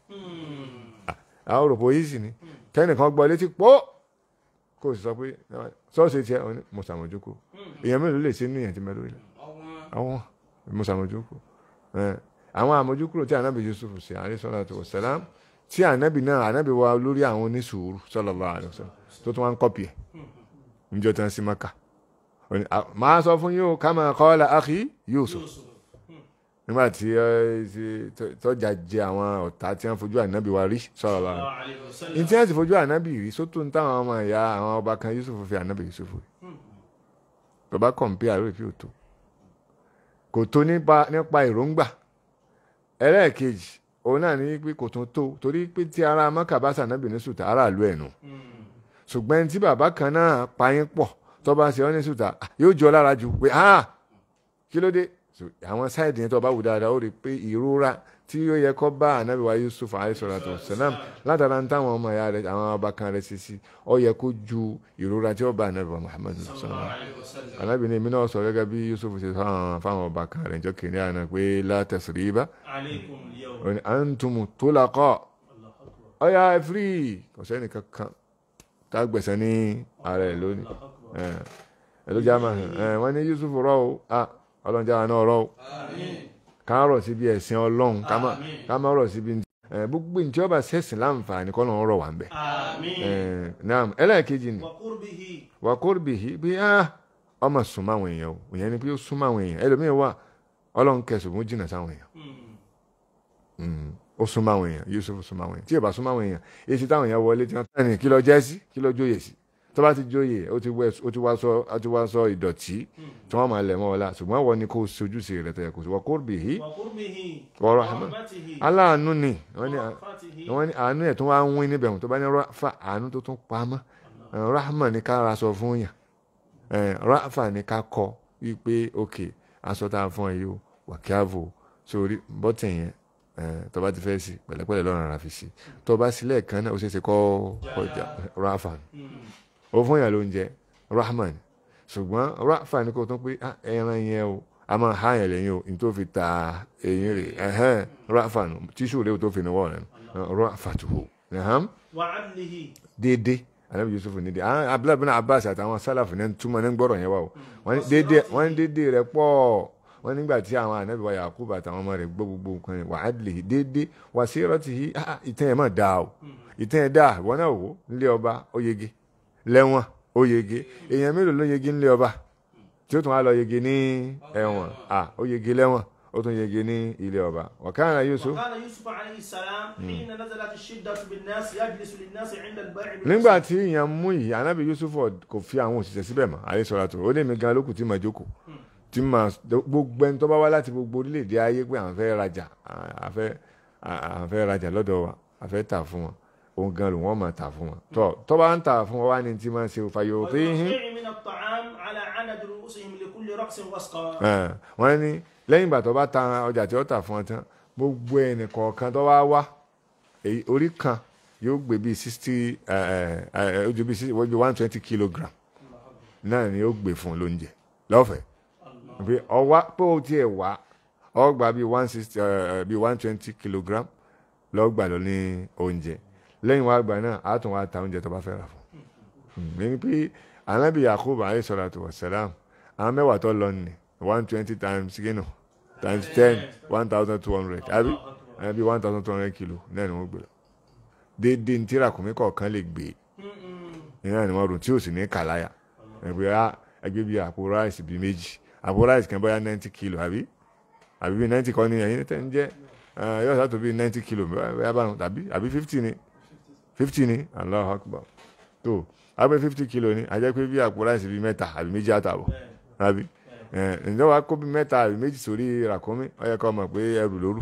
àwọn òròpó yìí sì ni kẹ́nìkan gbọ́ létí pọ́ kó o sì sọ pé sọ́ọ̀sì tiẹ̀ ọ ní mo ṣàmójúkò èèyàn mélòó lè ṣe níyàn tí mẹ́lò ilẹ̀ àwọn mo ṣàmójúkò ẹ̀, àwọn àmójúkúrò tí ànábì Yusuf ṣe alayhi salatu wa salam tí ànábì náà ànábì wa lórí àwọn onísùúrù sallallahu alaihi wasallam tó tún wá ń kọ́pì ẹ̀ níjọ́ tán sí maka Ó ní, "Ah, máa sọ fún yóò kama qala akhi Yusuf nígbà tí ẹ, tí- tó- tọ́jà jẹ àwọn ọ̀tá tí wọ́n fojú ànábì wa rí sallallahu alaihi عليه وسلم ní tí wọ́n ti fojú ànábì rí sótó ń táwọn ọmọ ìyá àwọn ọba kan Yusuf fi ànábì Yusuf rí bàbá kọ̀ǹpé àrò ìfi òtó kò tó nípa nípa èròǹgbà ẹlẹ́ẹ̀kejì òun náà ní pé kò tún tó torí pé tí ara mọ́kà bá sànábì ní sùtà aráàlú ẹ̀ nù ṣùgbọ́n tí bàbá kan náà payín pọ̀ tó bá ṣe ọ́ ní sùtà yóò jọ lára jù pé ah kí ló dé So, àwọn sáìdì yẹn tó bá wù dáadáa ó rí i pé ìrora tí ó yẹ kó bá ànábì wa Yusuf alayhisalatu wasalam látara ń táwọn ọmọ ìyá rẹ àwọn ọba kan rẹ ṣe sí ó yẹ kó ju ìrora tí ó bá ànábì wa Muhammad sallallahu عليه وسلم ànábì ní èmi náà sọ gẹ́gẹ́ bí Yusuf ṣe fáwọn fáwọn ọba kan rẹ jọ kìnìún àná pé la tasriba عليكم اليوم ó ní antum tulaqa الله أكبر ó yá ẹ firi kò sẹ́ni kankan tá a gbẹ̀sẹ̀ ní ara ẹ̀ lónìí الله أكبر ẹ̀ ẹ̀ ló já máa ẹ̀ wọ́n ní Yusuf rọ́ o ah ọlọ́run jáwa náà rọ́ o آمين ká rọ̀ síbi ẹ̀sìn ọlọ́run ká má Àmín. ká má rọ̀ síbi ẹ̀ gbogbo ní tí ó bá sẹ́sìn láǹfààní kọ́ lọ́n rọ̀ wá ń bẹ̀. آمين ẹ̀ naam ẹlẹ́ẹ̀kejì ni وقربه wà kórìbìhì bí á ọmọ súnmọ́ àwọn èèyàn o ìyẹn ni pé ó súnmọ́ àwọn èèyàn ẹlòmíín wà ọlọ́run kẹsùn fún jìnnà sáwọn èèyàn مم. Mm. ó súnmọ́ àwọn èèyàn Yusuf súnmọ́ àwọn èèyàn tí ò bá súnmọ́ àwọn èèyàn èsì táwọn èèyàn wọlé tí wọ́n tẹ̀ ní kí lọ jẹ́ sí kí lọ jóye sí tó bá ti jóye ó ti wẹ̀ ó ti wá sọ ó ti wá sọ ìdọ̀tí tí wọ́n máa lẹ̀ mọ́ ọ la ṣùgbọ́n wọ́n ní kó o sojúṣe rẹ̀ tẹ̀yẹ kó o sọ wà kórìbìhì وقربه ورحمة. ورحمته aláàánú ni wọ́n ní ورأفته wọ́n ní àánú ẹ̀ tó wá ń wín níbẹ̀ tó bá ní rafa àánú tó tún pamọ́ Eh, rahma ní ká ra aṣọ fún yàn Eh, rafa ní ká kọ wípé ok aṣọ tá a fún ẹ yìí o wà kí á vò sórí bọ́tẹ̀ yẹn eh, tó bá ti fẹ́ sí pẹ̀lẹ́pẹ̀lẹ́ lọ́rùn ara fi sí tó bá sílẹ̀ kan náà ó ṣeé ṣe kọ́ kọjá rafa ni ó fún yàn lóúnjẹ rahma ni ṣùgbọ́n rafa ní kó tún pé "Ah, ẹran yẹn o a máa há yẹn lẹ́yìn o ní tó fi ta eyín rẹ̀ ẹ̀hẹ́n rafa nù tíṣù rẹ̀ tó fi níwọ̀ rẹ̀ nù rafa tó hù ẹ̀hán وعدله déédé anabi yusuf nídìí àwọn abdullahi bin abbas àtàwọn sálàfù náà túmọ̀ ní gbọ́rọ̀ yẹn wá o wọ́n ní déédéé wọ́n ní déédéé rẹ̀ pọ̀ wọ́n nígbà tí àwọn anabi wa yakub àtàwọn ọmọ rẹ̀ gbọ́ gbogbo nǹkan rẹ̀ wà á lè déédéé wà sí ìrọ́tì yìí ah, ìtàn yẹn mà dáa o ìtàn yẹn dáa ìwọ náà wò nílé ọba ó yege lẹ́wọ̀n ó yege èèyàn mélòó ló yege nílé ọba tí ó tún wá lọ yege ní ẹ̀wọ̀n ah, ó yege lẹ́wọ̀n ó tún yege ní ilé ọba wàkàrà yusuf وكان يوسف عليه السلام حين نزلت الشدة بالناس يجلس للناس عند البيع بالنص. nígbà tí ìyẹn mú yìí anabi yusuf kò fi àwọn òṣìṣẹ́ síbẹ̀ mọ́ àyè sọ̀rọ̀ àtò ó lè mi gan lókù tí mà jókòó tí mà gbogbo ẹni tó bá wá láti gbogbo orílẹ̀-èdè ayé pé àwọn fẹ́ rajà àfẹ́ àwọn fẹ́ rajà lọ́dọ̀ wa àfẹ́ tà fún wọn òun gan ló wọ́n máa tà fún wọn tó tó bá ń tà fún wọn wá ní tí máa ṣe fàyò pé hín ويطيع من الطعام على عدد رؤوسهم لكل رأس وسقى wọ́n ní lẹ́yìn ìgbà tó bá ta ọjà tí ó tà fún wọn tán gbogbo ẹnì kọ̀ọ̀kan tó wá wá èyí- orí kan yóò gbé bíi sixty ojú bíi sixty wọ́n bíi one twenty kilogram náà ni yóò gbé fún un lóúnjẹ lọ́fẹ̀ẹ́ pé ọwá pé o tiẹ̀ wá ọ gba bíi one sixty bíi one twenty kilogram lọ́ọ́ gbà lọ ní oúnjẹ lẹ́yìn wá gbà náà á tún wá ta oúnjẹ tó bá fẹ́ rà fún un ní pé anabi yakub alayhi salatu wa salam àwọn mẹ́wàá tó lọ ní one twenty times kínú times ten one thousand two hundred àbí àbí one thousand two hundred kilo náà ni wọ́n gbé lọ déédéé ní tírakùnmí kọ̀ọ̀kan lè gbé ìyá ni wọ́n rò tí ò sì ní kàláyà ẹgbẹ́ á ẹgbẹ́ bíi àpò ráìsì bíi méjì àpò ráìsì kan bóyá ninety kilo àbí àbí bíi ninety kan ní ẹ̀yìn tẹ́ ń jẹ́ ẹ, yóò sàtò bíi ninety kilo bóyá báwọn tàbí àbí fifty ni fifty ni Allahu Akbar tó àgbẹ̀ fifty kilo ni àjẹ́ pé bíi àpò ráìsì bíi mẹ́ta àbí méjì àtàbọ̀ àbí ẹ, ǹjẹ́ wàá kó bíi mẹ́ta àbí méjì sórí ràkúnmí ó yẹ kó mọ̀ pé ẹrù lóru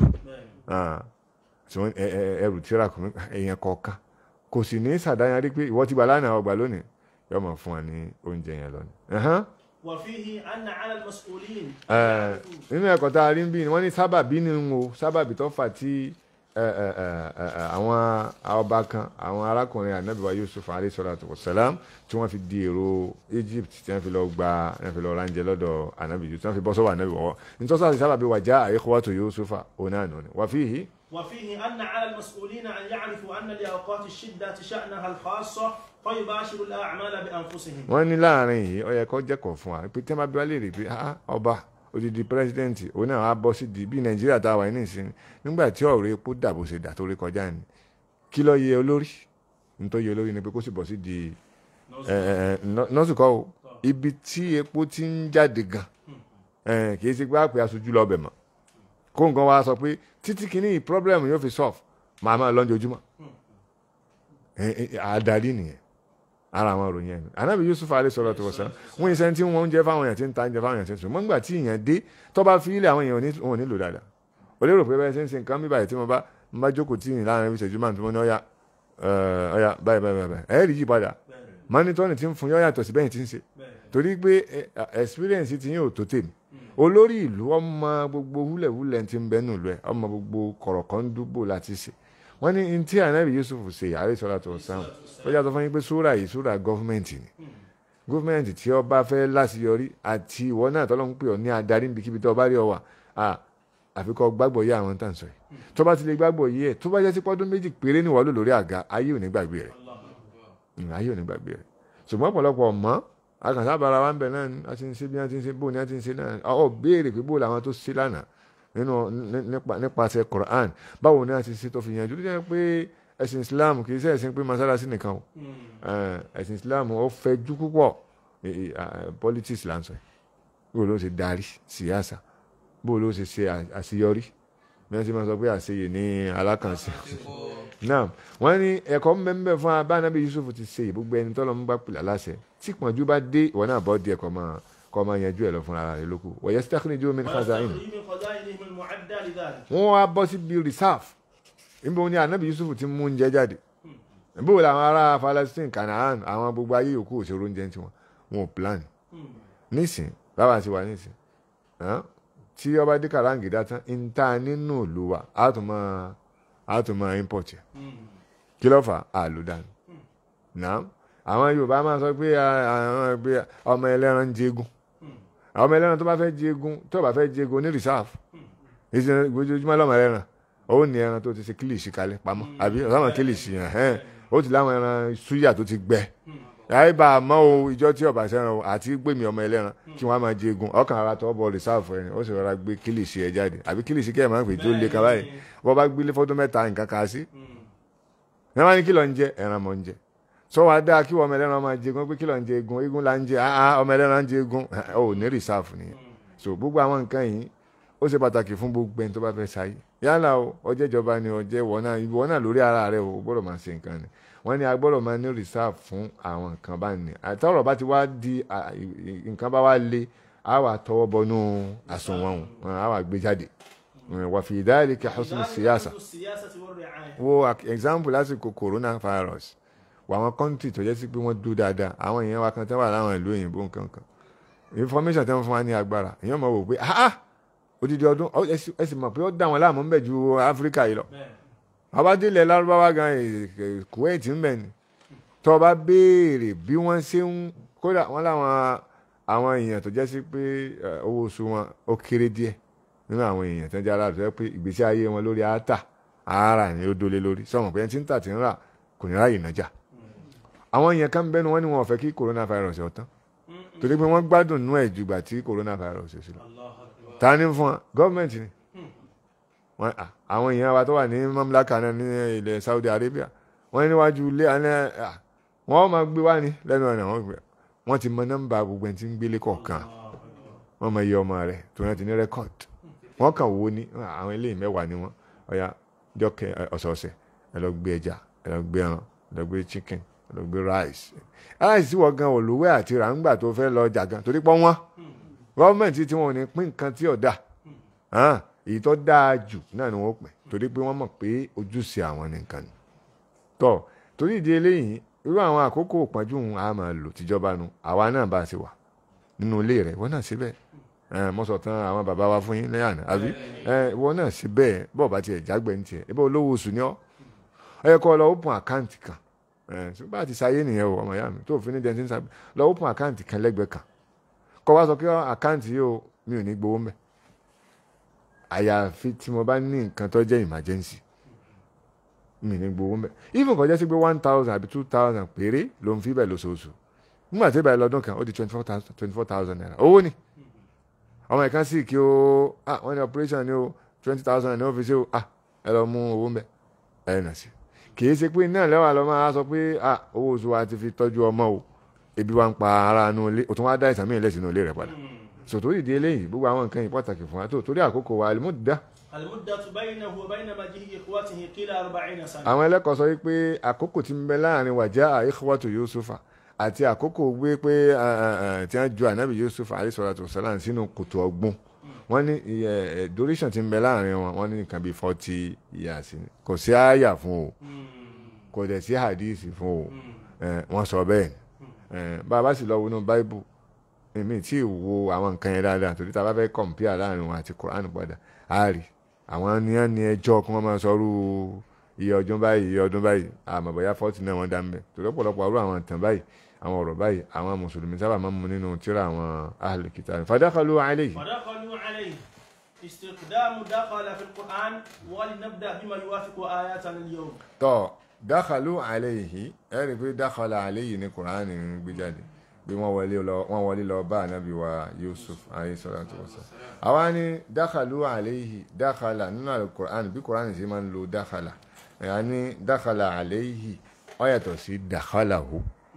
Ah, so ẹ- ẹ- ẹrù tí ràkúnmí èèyàn kọ̀ọ̀kan kò sì ní sàdáyàrí pé ìwọ ti gbà lánàá ọgbà lónìí yóò mọ̀ fún wa ní oúnjẹ yẹn lónìí. Ẹ̀hán. وفيه أن على المسؤولين Ẹ, nínú ẹ̀kọ́ tá a rí ń bí ni wọ́n ní sábàbí ni ń wo sábàbí tó fà tí ẹ, ẹ, ẹ, ẹ, ẹ, àwọn ọba kan àwọn arákùnrin ànábì wa Yusuf alayhi salatu wassalam tí wọ́n fi di èrò Egypt tí wọ́n fi lọ gba wọ́n fi lọ ránjẹ lọ́dọ̀ ànábì Yusuf tí wọ́n fi bọ́ sọ́wọ́ ànábì wọ́wọ́ nítorí àti sábàbí wà já ikhwatu Yusufa onáàánú ni wà fíhì وفيه أن على المسؤولين أن يعرفوا أن لأوقات الشدة شأنها الخاصة فيباشروا الأعمال بأنفسهم wọ́n ní láàrin yìí ó yẹ kó jẹ́kọ̀ọ́ fún wa pé tí wọ́n bá bí wá léèrè pé ah ọba odidi pírẹsidẹ́ǹtì òun náà á bọ́ sí di bí nàìjíríà tá a wà ní ìsìn nígbà tí ọ̀rọ̀ epo dàbò ṣe dà tó rí kọjá ni kí ló yẹ olórí nítorí yẹ olórí ni pé kó sì bọ́ sí di ẹ, ẹ, ẹ, nọ- nọ́ọ̀sì kọ́ o ibi tí epo ti ń jáde gan ẹ, kì í ṣe pé àpè aṣojú lọ bẹ̀ mọ́ kó nǹkan wa sọ pé títí kìíní problem yóò fi solve màá máa lọ́njọ́ ojúmọ́ ẹ, ẹ, adarí nìyẹn ara àwọn ìròyìn ẹ̀mí anábì yusuf alayhi salatu wassalam wọn yìí sẹ́ni tí wọ́n ń jẹ fáwọn èèyàn tí ń ta ń jẹ fáwọn èèyàn tí ń sùn mọ́ nígbà tí èèyàn dé tó bá fi ilé àwọn èèyàn ò ní- wọn ò nílò dáadáa o lérò pé bẹ́ẹ̀ ṣe ń ṣe nǹkan bí báyìí tí mo bá mo bá jókòó tí ìyìn láàrin ìṣẹ́jú máa tí mo ní ọ̀yà ẹ̀, ọ̀yà báyìí báyìí báyìí báyìí ẹ̀ẹ́rì yí padà mọ́nítọ́nì tí ń fún yọ́ yàtọ̀ sí bẹ́yìn tí ń ṣe torí pé ẹ, experience ti yín ò tó tèmi olórí ìlú ọmọ gbogbo húlẹ̀húlẹ̀ ti ń bẹ́nu ìlú ẹ̀ ọmọ gbogbo kọ̀rọ̀kọ́ndúbò láti ṣe wọ́n ní ní tí ànábì yusuf ṣe àárẹ̀ sọ́lá tó sáwọn ó yàtọ̀ fún yín pé súrà yìí súrà gọ́fúmẹ̀ntì ni gọ́fúmẹ̀ntì tí ó bá fẹ́ láṣeyọrí àti ìwọ náà tọ́lọ́ ń pè ọ́ ní adarí níbikíbi tó bá rí ọ wà à àfikọ́ gbàgbọ́ yé àwọn tá à ń sọ yìí tó bá ti lè gbàgbọ́ yé ẹ̀ tó bá jẹ́ sí pọ́dún méjì péré ní wọ́n lò lórí àga ayé ò ní gbàgbé rẹ̀ Mm, ayé ò ní gbàgbé rẹ̀ ṣùgbọ́n ọ̀pọ̀lọpọ̀ mọ́ akànṣábara wa ń bẹ̀ náà ni a ti ń ṣe bí wọ́n ti ń ṣe bó ni wọ́n ti ń ṣe náà ọ béèrè pé bó làwọn tó ṣe lánàá nínú ní- nípa- nípasẹ̀ Quran báwo ni a ti ṣe tó fi yanjú tó jẹ́ pé ẹ̀sìn Islam kì í ṣe ẹ̀sìn pé masalasi nìkan o Eh, ẹ̀sìn Islam ó fẹ̀jú púpọ̀ Eh, eh, politics là ń sọ yìí bó ló ṣe darí síyàsà bó ló ṣe ṣe à- àṣeyọrí bí wọ́n ti máa sọ pé àṣeyè ní alákànṣe náà wọ́n ní ẹ̀kọ́ mbẹ́mbẹ́ fún abánábí Yusuf ti ṣe gbogbo ẹni tọ́lọ́ ń bá pìlà láṣẹ tí pọ̀njú bá dé ìwọ náà bọ́ díẹ̀ kọ́ máa kọ́ máa yanjú ẹ̀ lọ fúnra rẹ̀ lóko wọ̀nyẹ stakhriju min khaza'in ويستخرج من خزائنهم المعدة لذلك wọ́n wá bọ́ síbi reserve níbo ni anabi Yusuf ti mú oúnjẹ jáde níbo làwọn ará Palestine Canaan àwọn gbogbo ayé yòókù òṣèré oúnjẹ tiwọn wọn ò plan nísìn báwa ti wà nísìn hàn, tí ọba dé kàràǹgìdá tán ń ta nínú ìlú wa á tún máa á tún máa import yẹ kí ló fà á lò dànù náà àwọn Yorùbá máa sọ pé ah, àwọn ẹgbẹ́ ọmọ ẹlẹ́ran ń jẹgun àwọn ọmọ ẹlẹ́ran tó bá fẹ́ jẹgun tó bá fẹ́ jẹgun ní reserve ìṣe ojoojúmọ́ lọ́mọ ẹlẹ́ran ó ní ẹran tó ti ṣe kílìṣì kalẹ̀ pamọ́ àbí ọ̀sán kílìṣì yẹn hẹ́n ó ti láwọn ẹran súyà tó ti gbẹ láì bá a mọ o ìjọ tí ọba sẹran o àti gbèmí ọmọ ẹlẹ́ran kí wọ́n á máa jẹ egun ọkàn ara tọ́ bọ̀ rìsáàfù ẹni ó sì rọra gbé kílìsì ẹ jáde àbí kílìsì kẹ́ ẹ̀ máa ń pè tó lé kaba yìí bọ́ bá gbélé fọ́dún mẹ́ta nǹkan kan sí ẹ máa ní kí ló ń jẹ ẹran mọ̀ ń jẹ sọ wá dáa kí ọmọ ẹlẹ́ran máa jẹ egun pé kí ló ń jẹ egun egun là ń jẹ ah ọmọ ẹlẹ́ran ń jẹ egun ò ní rìsáàfù nìyẹn so gbogbo àwọn nǹkan yìí ó ṣe pàtàkì fún gbogbo ẹni tó bá fẹ́ sáyé yálà o ọjọ́ ìjọba ni ọjọ́ ìwọ náà ìwọ náà lórí ara rẹ o gbọ́dọ̀ máa ṣe nǹkan ni wọ́n ní a gbọ́dọ̀ máa ní reserve fún àwọn nǹkan bá ní àtọ́rọ̀ bá ti wá di à, ì- ì- nǹkan bá wá le a wà tọwọ́ bọnú àsùnwọ̀n wọn a wà gbé jáde wà fi dhalika husnu siyasa السياسة والرعاية wo ak- example lásìkò coronavirus wà àwọn country tó jẹ́ sí pé wọ́n dúró dáadáa àwọn èèyàn wa kan tẹ́ wà láwọn ìlú òyìnbó nǹkan kan information tẹ́ wọ́n fún wa ní agbára èèyàn mọ̀ wò pé ah ah odidi ọdún ọ, ẹ sì- ẹ sì mọ̀ pé ó dá wọn láàmú ń bẹ̀ ju áfíríkà yìí lọ abádélẹ̀ lárúbáwá gan eh, eh, kuwait ń bẹ̀ ni tó bá béèrè bí wọ́n ṣe ń kódà wọ́n láwọn àwọn èèyàn tó jẹ́ sí pé eh, owó oṣù wọn ó kéré díẹ̀ nínú àwọn èèyàn tó ń jẹ́ aláàbò tó jẹ́ pé ìgbésí ayé wọn lórí àátà àárà ni ó dólé lórí sọ̀rọ̀ pé ẹni tí ń tà tí ń rà kò ní ráyè nájà àwọn èèyàn kan bẹ́nu wọn ni wọn ò fẹ́ kí coronavirus ó tán torí pé wọ́n gbádùn nú ẹ̀ jùgbà tí coronavirus ò sí lọ الله أكبر ta ni fún wọn gọọmenti ni wọn à, àwọn èèyàn wa tó wà ní mamlaka náà ní ilẹ̀ Saudi Arabia wọn níwájú ilé àná à, wọn máa gbé wá ní lẹ́nu ọ̀nà wọn gbé wọn ti mọ nọ́mbà gbogbo ẹni tí ń gbélé kọ̀ọ̀kan wọn mọ iye ọmọ rẹ̀ tó náà ti ní rẹ́kọ̀d wọn kàn wo ní à, àwọn eléyìí mẹ́wàá ni wọn ọ̀ya jọ́kẹ́ ẹ, ọ̀sọ̀ọ̀sẹ̀ ẹ lọ gbé ẹja ẹ lọ gbé ẹran ẹ lọ gbé chicken ẹ lọ gbé rice rice tí wọ́n gan olùwẹ́ àti ràǹgbà tó fẹ́ lọ jà gan torí pọ́ wọ́n gọ́ọ̀mẹ̀ntì tí wọn ò ní pín nǹkan tí ò dáa hàn èyí tó dáa jù náà ni wọ́n pè torí pé wọ́n mọ̀ pé ojúṣe àwọn nìkan ni tọ́ torí ìdí eléyìí irú àwọn àkókò ìpọ́njú òun a máa lò tíjọba nu àwa náà bá a ṣe wà nínú ilé rẹ̀ wọ́n náà ṣe bẹ́ẹ̀ ẹ mo sọ tán àwọn bàbá wa fún yín lẹ́yìn àná àbí ẹ wọ́n náà ṣe bẹ́ẹ̀ bọ́ọ̀ bá tiẹ̀ jágbẹ́ ní tiẹ̀ ẹ bá olówó oṣù ni ọ́ ẹ yẹ kó o lọ open account kan ẹ ṣùgbọ́n àti sáyé nìyẹn o ọmọ ìyá mi tó fi ní dẹ́ntín sábẹ́ lọ open account kan lẹ́gbẹ̀ẹ́ kan kọ́ wá sọ pé àkáǹtì yìí o mi ò ní gbowó mẹ́ àyàfi tí mo bá ní nǹkan tó jẹ́ emergency mi ní gbowó mẹ́ even kọjá sí pé one thousand àbí two thousand péré ló ń fi bẹ́ẹ̀ lóṣooṣù nígbà tí ìbẹ̀rẹ̀ lọ́dún kan ó di twenty four thousand twenty four thousand naira owó ni ọmọ ìkan sì kí o ah wọ́n ní operation ni o twenty thousand ní ọ́fíìsì o ah ẹ lọ mú owó mẹ́ ẹ nà sí kì í ṣe pé náà lẹ́wà lọ́ máa sọ pé ah owó oṣù wa ti fi tọ́jú ọmọ o ebi wa ń pa ara inú ilé o tún wá dá ìsàn mí lẹ́sìn inú ilé rẹ̀ padà sòtò ìdí eléyìí gbogbo àwọn nǹkan yìí pàtàkì fún wa tó torí àkókò wa àlùmọ́dá المدة بينه وبين مجيء إخوته قيل أربعين سنة àwọn ẹlẹ́kọ̀ọ́ sọ wípé àkókò tí ń bẹ láàrin wàjá ikhwatu yusufa àti àkókò gbé pé eh, eh, eh, tí wọ́n ju ànábì yusuf alayhi salatu wassalam sínú kòtò ọgbọ́n wọ́n ní iye, eh, duration tí ń bẹ láàrin wọn wọ́n ní nǹkan bíi forty years ni kò sí àyà fún o kò dẹ̀ sí hadith fún o Eh, wọ́n sọ bẹ́ẹ̀ ni Eh, bá a bá sì lọ wọnú báíbù èmi tí ì wo àwọn nǹkan yẹn dáadáa torí tá a bá fẹ́ compare láàrin wọn àti Quran padà á rí àwọn ní wọn ní ẹjọ́ kí wọ́n máa sọrú iye ọdún báyìí iye ọdún báyìí àmọ́ bóyá fọ́tì náà wọ́n dá ń bẹ̀ torí ọ̀pọ̀lọpọ̀ àrùn àwọn ìtàn báyìí àwọn ọ̀rọ̀ báyìí àwọn mùsùlùmí sábà máa ń mu nínú tíra àwọn ahlul kitab fadakhalu alayhi ودخلوا عليه استخدام دخل في القرآن ولنبدأ بما يوافق آياتنا اليوم tọ́ dakhalu alayhi ẹ rí i pé dakhala alayhi ní Quran ń gbé jáde bí wọ́n wọlé lọ wọ́n wọlé lọ bá ànábì wa Yusuf alayhi salatu wassalam àwa ní dakhalu alayhi dakhala nínú al-Quran bí Quran ṣe máa ń lo dakhala ẹ̀yà ní dakhala alayhi ó yàtọ̀ sí dakhalahu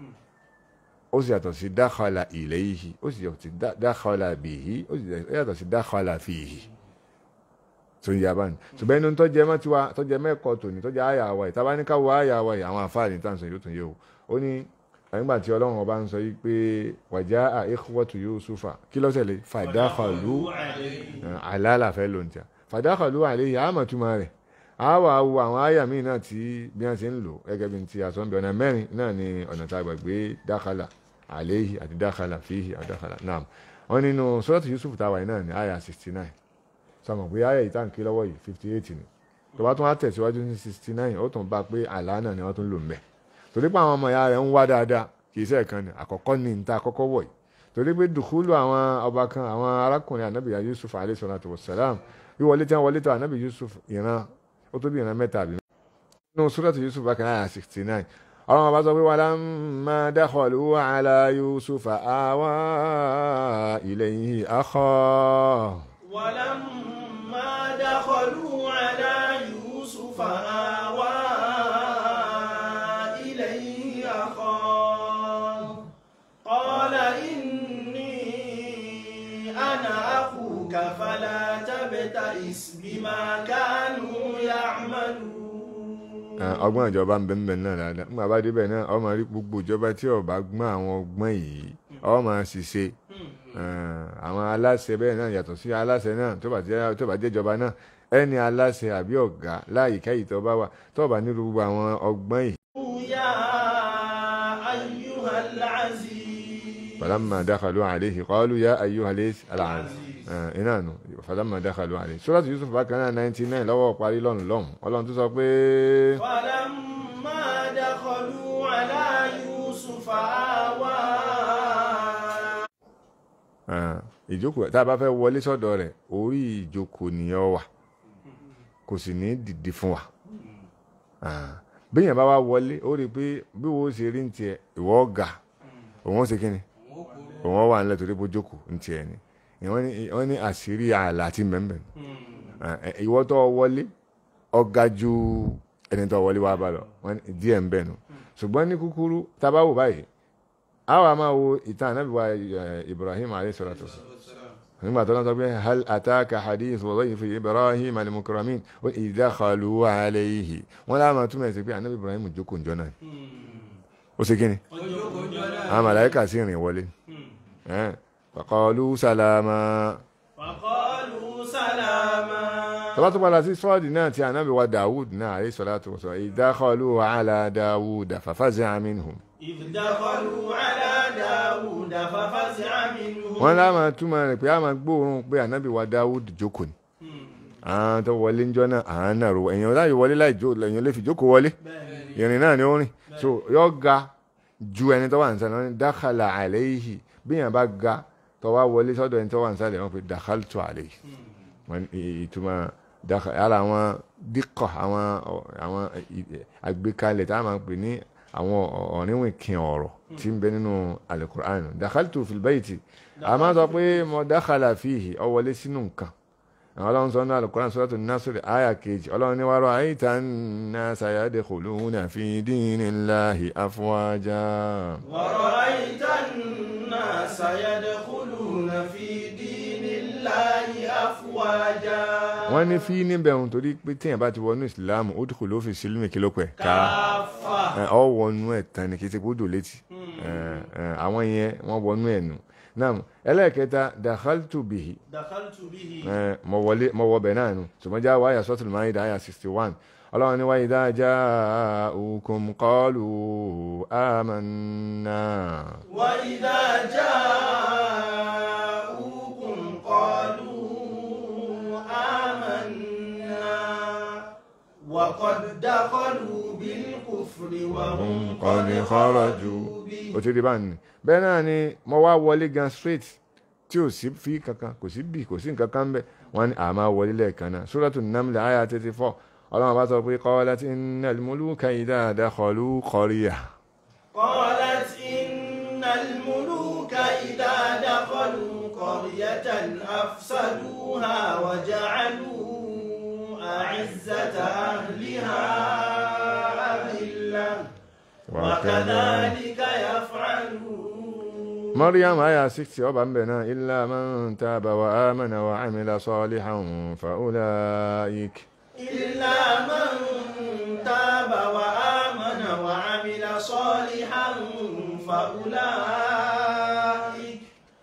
ó sì yàtọ̀ sí dakhala ilayhi ó sì yàtọ̀ sí da- dakhala bihi ó sì yàtọ̀ sí dakhala fihi tó ń yaba ni ṣùgbọ́n inú tó jẹ mọ́ tiwa tó jẹ mẹ́kọ̀ọ́ tòní tó jẹ àyà wa yìí tábà ní ká wo àyà wa yìí àwọn àfáàní tá à ń sọ yóò tún yé o ó ní nígbà tí ọlọ́run ọba ń sọ yìí pé wàjá ikhwatu Yusufa kí ló ṣẹlẹ̀ fadakhalu àlàlà fẹ́ ló ń tà fadakhalu alayhi àmọ̀ túmọ̀ rẹ̀ a wà wo àwọn àyà míì náà tí bí wọ́n ṣe ń lò gẹ́gẹ́ bí ti àsọ̀nbẹ̀ ọ̀nà mẹ́rin náà ni ọ̀nà tá a gbàgbé dakhala alayhi àti dakhala fihi àti dakhala naam wọn nínú suratu Yusuf táwa yìí náà ní àyà sixty nine sọmọ pé ayé ìtànkì lọ́wọ́ yìí fifty eight ni tó bá tún wá tẹ̀síwájú ní sixty nine ó tún bá pé àlá náà ni wọ́n tún lò ń bẹ̀ torí pé àwọn ọmọ ìyá rẹ̀ ń wá dáadáa kì í sẹ́ẹ̀kan ni àkọ́kọ́ ní níta àkọ́kọ́ wọ̀ yìí torí pé dùkúlù àwọn ọba kan àwọn arákùnrin ànábì Yusuf alayhi salatu wassalam wíwọlé tí wọ́n wọlé tó ànábì Yusuf ìran ó tó bí ìran mẹ́ta àbí nínú suratu Yusuf bákan náà sixty nine ọlọ́run bá sọ pé walamma dakhalu ala yusufa awa ilayhi akhahu ولما دخلوا على يوسف آوى إليه أخاه قال إني أنا أخوك فلا تبتئس بما كانوا يعملون Eh, ọgbọ́n ìjọba ń bẹ ń bẹ náà dáadáa nígbà bá débẹ̀ náà ọmọ rí gbogbo ìjọba tí ó bá gbọ́n àwọn ọgbọ́n yìí ọmọ ṣiṣẹ́ àwọn aláṣẹ bẹ́ẹ̀ náà yàtọ̀ sí aláṣẹ náà tó bá jẹ́ tó bá jẹ́ ìjọba náà ẹni aláṣẹ àbí ọ̀gá láyìíká yìí tó bá wà tó bá nílò gbogbo àwọn ọgbọ́n yìí. يا أيها العزيز فلما دخلوا عليه قالوا يا أيها ليس العزيز iná nù فلما دخلوا عليه Suratu Yusuf bákan náà ninety nine lọ́wọ́ parí lọ́nù lọ́hùn ọlọ́run tó sọ pé. فلما دخلوا على يوسف آوى Ah, ìjókòó tá a bá fẹ́ wọlé sọ́dọ̀ rẹ̀ orí ìjókòó nìyẹn wà kò sì ní dìde fún wa Ah, béèyàn bá wá wọlé ó rí i pé bí wo ṣe rí ní tiẹ̀ ìwọ ọ̀gá òun ó ṣe kí ni òun ó wà nílẹ̀ torí bó jókòó ní tiẹ̀ ni ìwọ́n ní wọ́n ní àṣírí ààlà àti mẹ́mbẹ́ ìwọ tó wọlé ọ̀gá ju ẹni tó wọlé wá bá lọ wọ́n ní díẹ̀ ń bẹ̀ nù ṣùgbọ́n ní kúkúrú tá a bá wò báyìí àwa máa wo ìtàn ànábì wa eh, Ibrahim alayhi salatu wasalam nígbà tó lọ́n sọ pé hal ataka hadith dhayfi Ibrahim al-mukramin wa idh dakhalu alayhi wọ́n láwọn túmọ̀ sí pé ànábì Ibrahim jókòó njọ́ náà ó ṣe kí ni àwọn màláíkà sì rìn wọlé Eh, faqalu salama فقالوا سلاما tọ́lá tó padà sí sọ́ọ̀dì náà ti ànábì wa Dawud náà alayhi salatu wasalam idh dakhalu ala Dawud fafazi'a minhum إذ دخلوا على داود ففزع منهم wọ́n láwọn túmọ̀ rẹ̀ pé a máa gbóòórùn pé ànábì wa Dawud jókòó ni àwọn tó wọlé ń jọ náà àwọn náà ro èèyàn láì wọlé láì jó èèyàn lè fi jókòó wọlé ìrìn náà ni ó rìn so yọ ga ju ẹni tó wà ní sàlẹ̀ wọn ni dákàlà àlẹ́yìí bí èèyàn bá ga tó wá wọlé sọ́dọ̀ ẹni tó wà ní sàlẹ̀ wọn pe dákàlùtò àlẹ́yìí wọn ní ìtumọ̀ dákàlà ara àwọn díkọ̀ àwọn àwọn àgbékalẹ̀ tá a máa pè ní àwọn ọ̀rìnwìn kin ọ̀rọ̀ tí ń bẹ nínú alukur'an dákàlùtò fìlbẹ́yìtì a máa sọ pé mo dákàlà fìhì ọ wọlé sínú nǹkan àwọn ọlọ́run sọ náà alukur'an sọ́dọ̀tún násìrì àyà kejì ọlọ́run ní wàá rọ àyíta náà sàyàdé khuluna fi dinillahi afwaja. ورأيت الناس يدخلون في دين الله أفواجا wọ́n ní fí níbẹ̀ ohun torí pé téèyàn bá ti wọnú ìsìláàmù ó dùkú ló fi sílùmí kí ló pẹ̀ ká كافة ọ wọnú ẹ̀ tán ni kì í ti gbódò létí Eh, eh, àwọn yẹn wọ́n wọnú ẹ̀ nù náà ẹlẹ́ẹ̀kẹta dakhaltu bihi دخلت به Eh, mo wọlé mo wọ bẹ̀ náà nù ṣùgbọ́n já wáyà suratul Maida àyà sixty one ọlọ́run ní wa idha ja'ukum qalu amanna. وإذا جاءوكم قالوا آمنا وقد دخلوا بالكفر وهم قد خرجوا ó ti rí báyìí ni bẹ́ẹ̀ náà ni mo wá wọlé gan straight tí ò sí fi kankan kò sí bì kò sí nǹkan kan bẹ́ẹ̀ wọ́n ní àmà wọlé lẹ́ẹ̀kan náà Suratu Naml àyà thirty four ọlọ́run bá sọ pé qalat innal muluka idha dakhalu qaryah قالت إن الملوك إذا دخلوا قرية أفسدوها وجعلوا أعزة أهلها أذلة وكذلك يفعلون Maryam àyà sixty ọba ń bẹ̀ náà illa man taba wa amana wa amila salihan fa ulaik. إلا من تاب وآمن وعمل صالحا فأولئك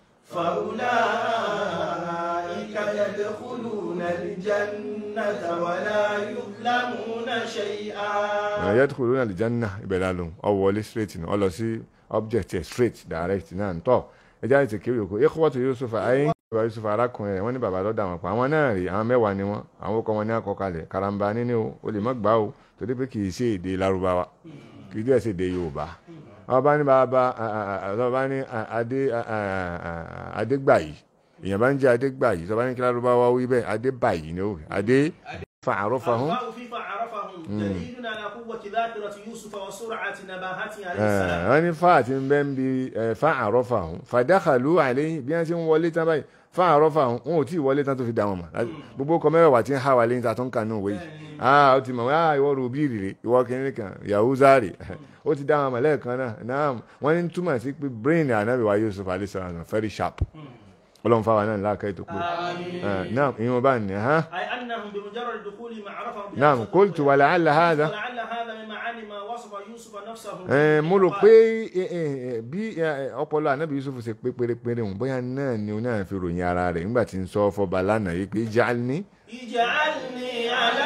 فأولئك يدخلون الجنة ولا يظلمون شيئا yadkhuluna aljanna ìbẹ̀rẹ̀ àlùm ọ̀wọ́lé straight ni ọlọ sí object ẹ̀ straight direct náà tọ́ ẹjá ètò kí yòókù ikhwatu Yusuf ayé bàbá Yusuf arákùnrin rẹ̀ wọ́n ní bàbá lọ́dà wọn pa àwọn náà rí àwọn mẹ́wàá ni wọ́n àwọn ọkọ̀ wọn ní àkọkalẹ̀ karamba níní o o lè má gbà o torí pé kì í ṣe èdè Lárúbáwá kì í dẹ̀ ṣe èdè Yorùbá àwọn bá ní bàbá àwọn bá ní adé adégbàyí èèyàn bá ń jẹ́ adégbàyí tó bá ní kí Lárúbáwá wí bẹ́ẹ̀ adébàyí ni ó wí adé fa'arafahum الفاء في فعرفهم دليل على قوة ذاكرة يوسف وسرعة نباهته عليه Eh, السلام wọ́n ní fa àti ń bẹ́ ń bi eh, fa àrọ́fà ọ̀hún fàdákàlú àlẹ́ bí wọ́n ti ń wọlé tán báyìí fa àrọ́fà ọ̀hún wọn ò tí ì wọlé tán tó fi dá wọn mọ̀ Láti- gbogbo ọkọ̀ mẹ́wàá tí ń há wa lẹ́yìn tá a tó ń kà ní òwe yìí ah ó ti mọ̀ wá ìwọ rubí rèé ìwọ kìnìún kan yahuza rè ó ti dá wọn mọ̀ lẹ́ẹ̀kan náà náà wọ́n ní túmọ̀ sí pé brain ànábì wa Yusuf alayhi salam very sharp ọlọ́run fáwọn náà láàkẹ́ tó pé آمين náà ìwọ̀n bá ní ha أي أنهم بمجرد دخولهم عرفهم náà قلت ولعل هذا ولعل هذا من معاني ما وصف يوسف نفسه ẹ mo rò pé ẹ, ẹ, ẹ, bí ẹ, ọpọlọ anabi yusuf ṣe pé pérépéré òun bóyá náà ni òun náà fi ròyìn ara rẹ̀ nígbà tí ń sọ fọba lánàá yìí pé ij'alni اجعلني على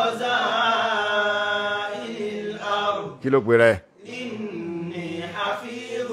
خزائن الأرض kí ló pe rẹ̀ إني حفيظ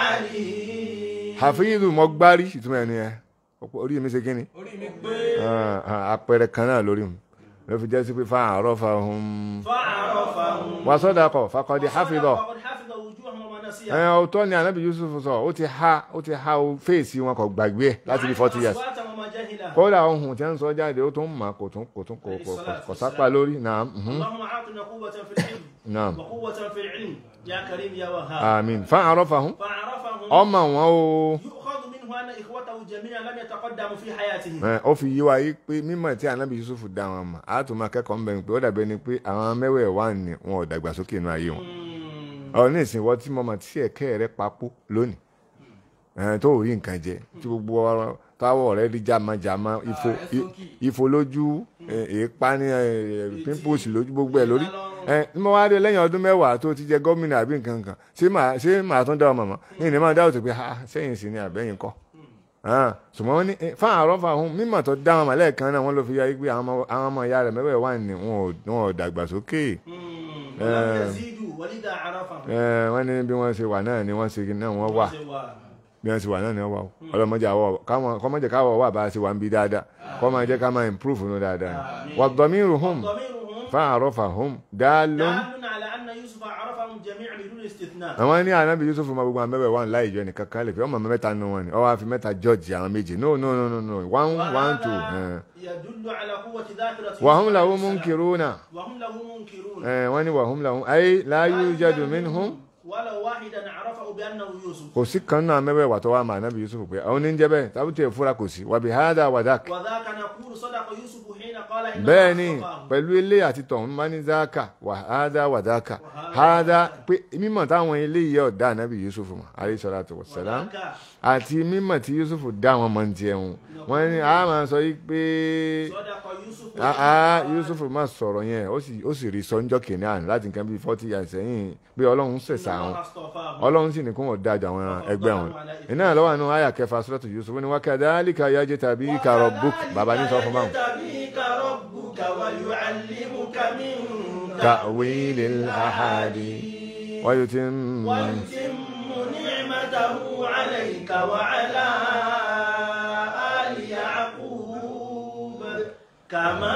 عليم hafizu mo gbárí ìtumọ̀ ẹni ẹ orí mi ṣe kí ni orí mi gbé Ah, ah, àpẹẹrẹ kan náà lórí mi ló fi jẹ́ sí pé fa'arafahum فعرفهم wa sadaqa faqad hafidha وقد حفظ وجوههم وما ẹ نسيهم ọ̀tọ̀ ni anabi yusuf sọ ó ti ha ó ti ha o fèsì wọn kò gbàgbé ẹ láti bí forty years أصواتهم وما جهلهم kódà ohun tí wọ́n ń sọ jáde ó tún mà kò tún kò tún kò kò kò- kò sápá lórí náà mhm, اللهم أعطنا قوة في الحفظ náà وقوة في العلم يا كريم يا وهاب àmín fa'arafahum فعرفهم ọmọ wọn o يؤخذ منه أن إخوته جميعا لم يتقدموا في حياتهم ẹ, ó fi yí wa yí pé mímọ̀ tí anabi yusuf dá wọn mọ̀ á tún máa kẹ́kọ̀ọ́ ń bẹ̀ ni pé ó dàbẹ́ ni pé àwọn mẹ́wẹ̀ẹ̀wá ni wọn ò dàgbàsókè inú ayé wọn ọ ní ìsìn wọ́n tí mo mọ̀ tí ẹ̀kẹ́ rẹ papò lónìí ẹ̀, tó ò rí nǹkan jẹ tí gbogbo ọ̀rọ̀ táwọ̀ rẹ rí jamajama ifo i- ifo lójú ẹ̀, èépa ní ẹ̀, pimples lójú gbogbo ẹ̀ lórí ẹ̀, ní mo wá rí lẹ́yìn ọdún mẹ́wàá tó ti jẹ gómìnà àbí nǹkan kan ṣé màá ṣé màá tún dá ọmọ mọ́ ní ìní máa dá òtò pé ha sẹ́yìn sí ni àbẹ́yìn kọ́ ṣùgbọ́n wọ́n ní eh, fáwọn àrọ́fà ọ̀hún mímọ̀ tó dá wọn mọ̀lẹ́ kan náà wọ́n ló fi yá pé àwọn ọmọ- àwọn ọmọ ìyá rẹ̀ mẹ́wẹ̀ẹ́ wà ní wọn ò- wọn ò dàgbàsókè ولم يزيدوا ولذا عرفهم Eh, wọ́n ní bí wọ́n ṣe wà náà ni wọ́n ṣe náà wọ́n wà bí wọ́n ṣe wà náà ni wọ́n wà o ọlọ́mọdé àwọ̀ káwọn kọ́mọdé káwọ̀ wà bá a ṣe wà ń bí dáadáa kọ́ máa jẹ́ ká máa improve nù dáadáa wad-damiruhum ضميرهم fa'arafahum dalun دال على أن يوسف عرفهم جميعا بدون استثناء àwọn ní ànábì Yusuf ma gbogbo àwọn mẹ́wẹ̀ẹ́ wà láì jọ nìkan kan lè fi ọmọ mẹ́ta nù wọn ni ọwọ́ àfi mẹ́ta judge àwọn méjì no no no no no one one two eh. يدل على قوة ذاكرة wahum يوسف lahu عليه السلام. munkiruna وهم له منكرون Eh, wọ́n ní wahum lahu ay la yujadu minhum ولو واحدا عرفه بأنه يوسف kò sí kan náà mẹ́wẹ̀ẹ́ wà tó wà mà ànábì Yusuf pé àwọn oníjẹ́ bẹ́ẹ̀ tábùtì ìfura kò sí wàbí hádà wàdák وذاك نقول صدق يوسف حين قال إنه bẹ́ẹ̀ ni أصطفاه. pẹ̀lú ilé àti tọ̀hún máa ní záàkà wà hádà wàdákà hádà pé mímọ̀ táwọn ilé yìí ọ̀dà ànábì Yusuf mọ̀ alayhi salatu wassalam وذاك àti mímọ̀ tí Yusuf dá wọn mọ̀ ní tiẹ̀ wọn wọ́n ní a máa sọ yìí pé صدق يوسف ah ah Yusuf máa sọ̀rọ̀ yẹn ó sì ó sì rí sọ́njọ́ kìnìún àná láti nǹkan bíi forty years sẹ́yìn pé ọlọ́run ṣẹ̀ṣà إن wọn الله اصطفاه ọlọ́run sì ní kó wọn dájà àwọn ẹgbẹ́ wọn iná lọ́wọ́ àánú àyà kẹfà suratu Yusuf ní wa kadhalika yajtabika rabbuk bàbá ní sọ fún báwọn. يجتبيك ربك ويعلمك من تأويل الأحاديث ويتم ويتم نعمته عليك وعلى آل يعقوب كما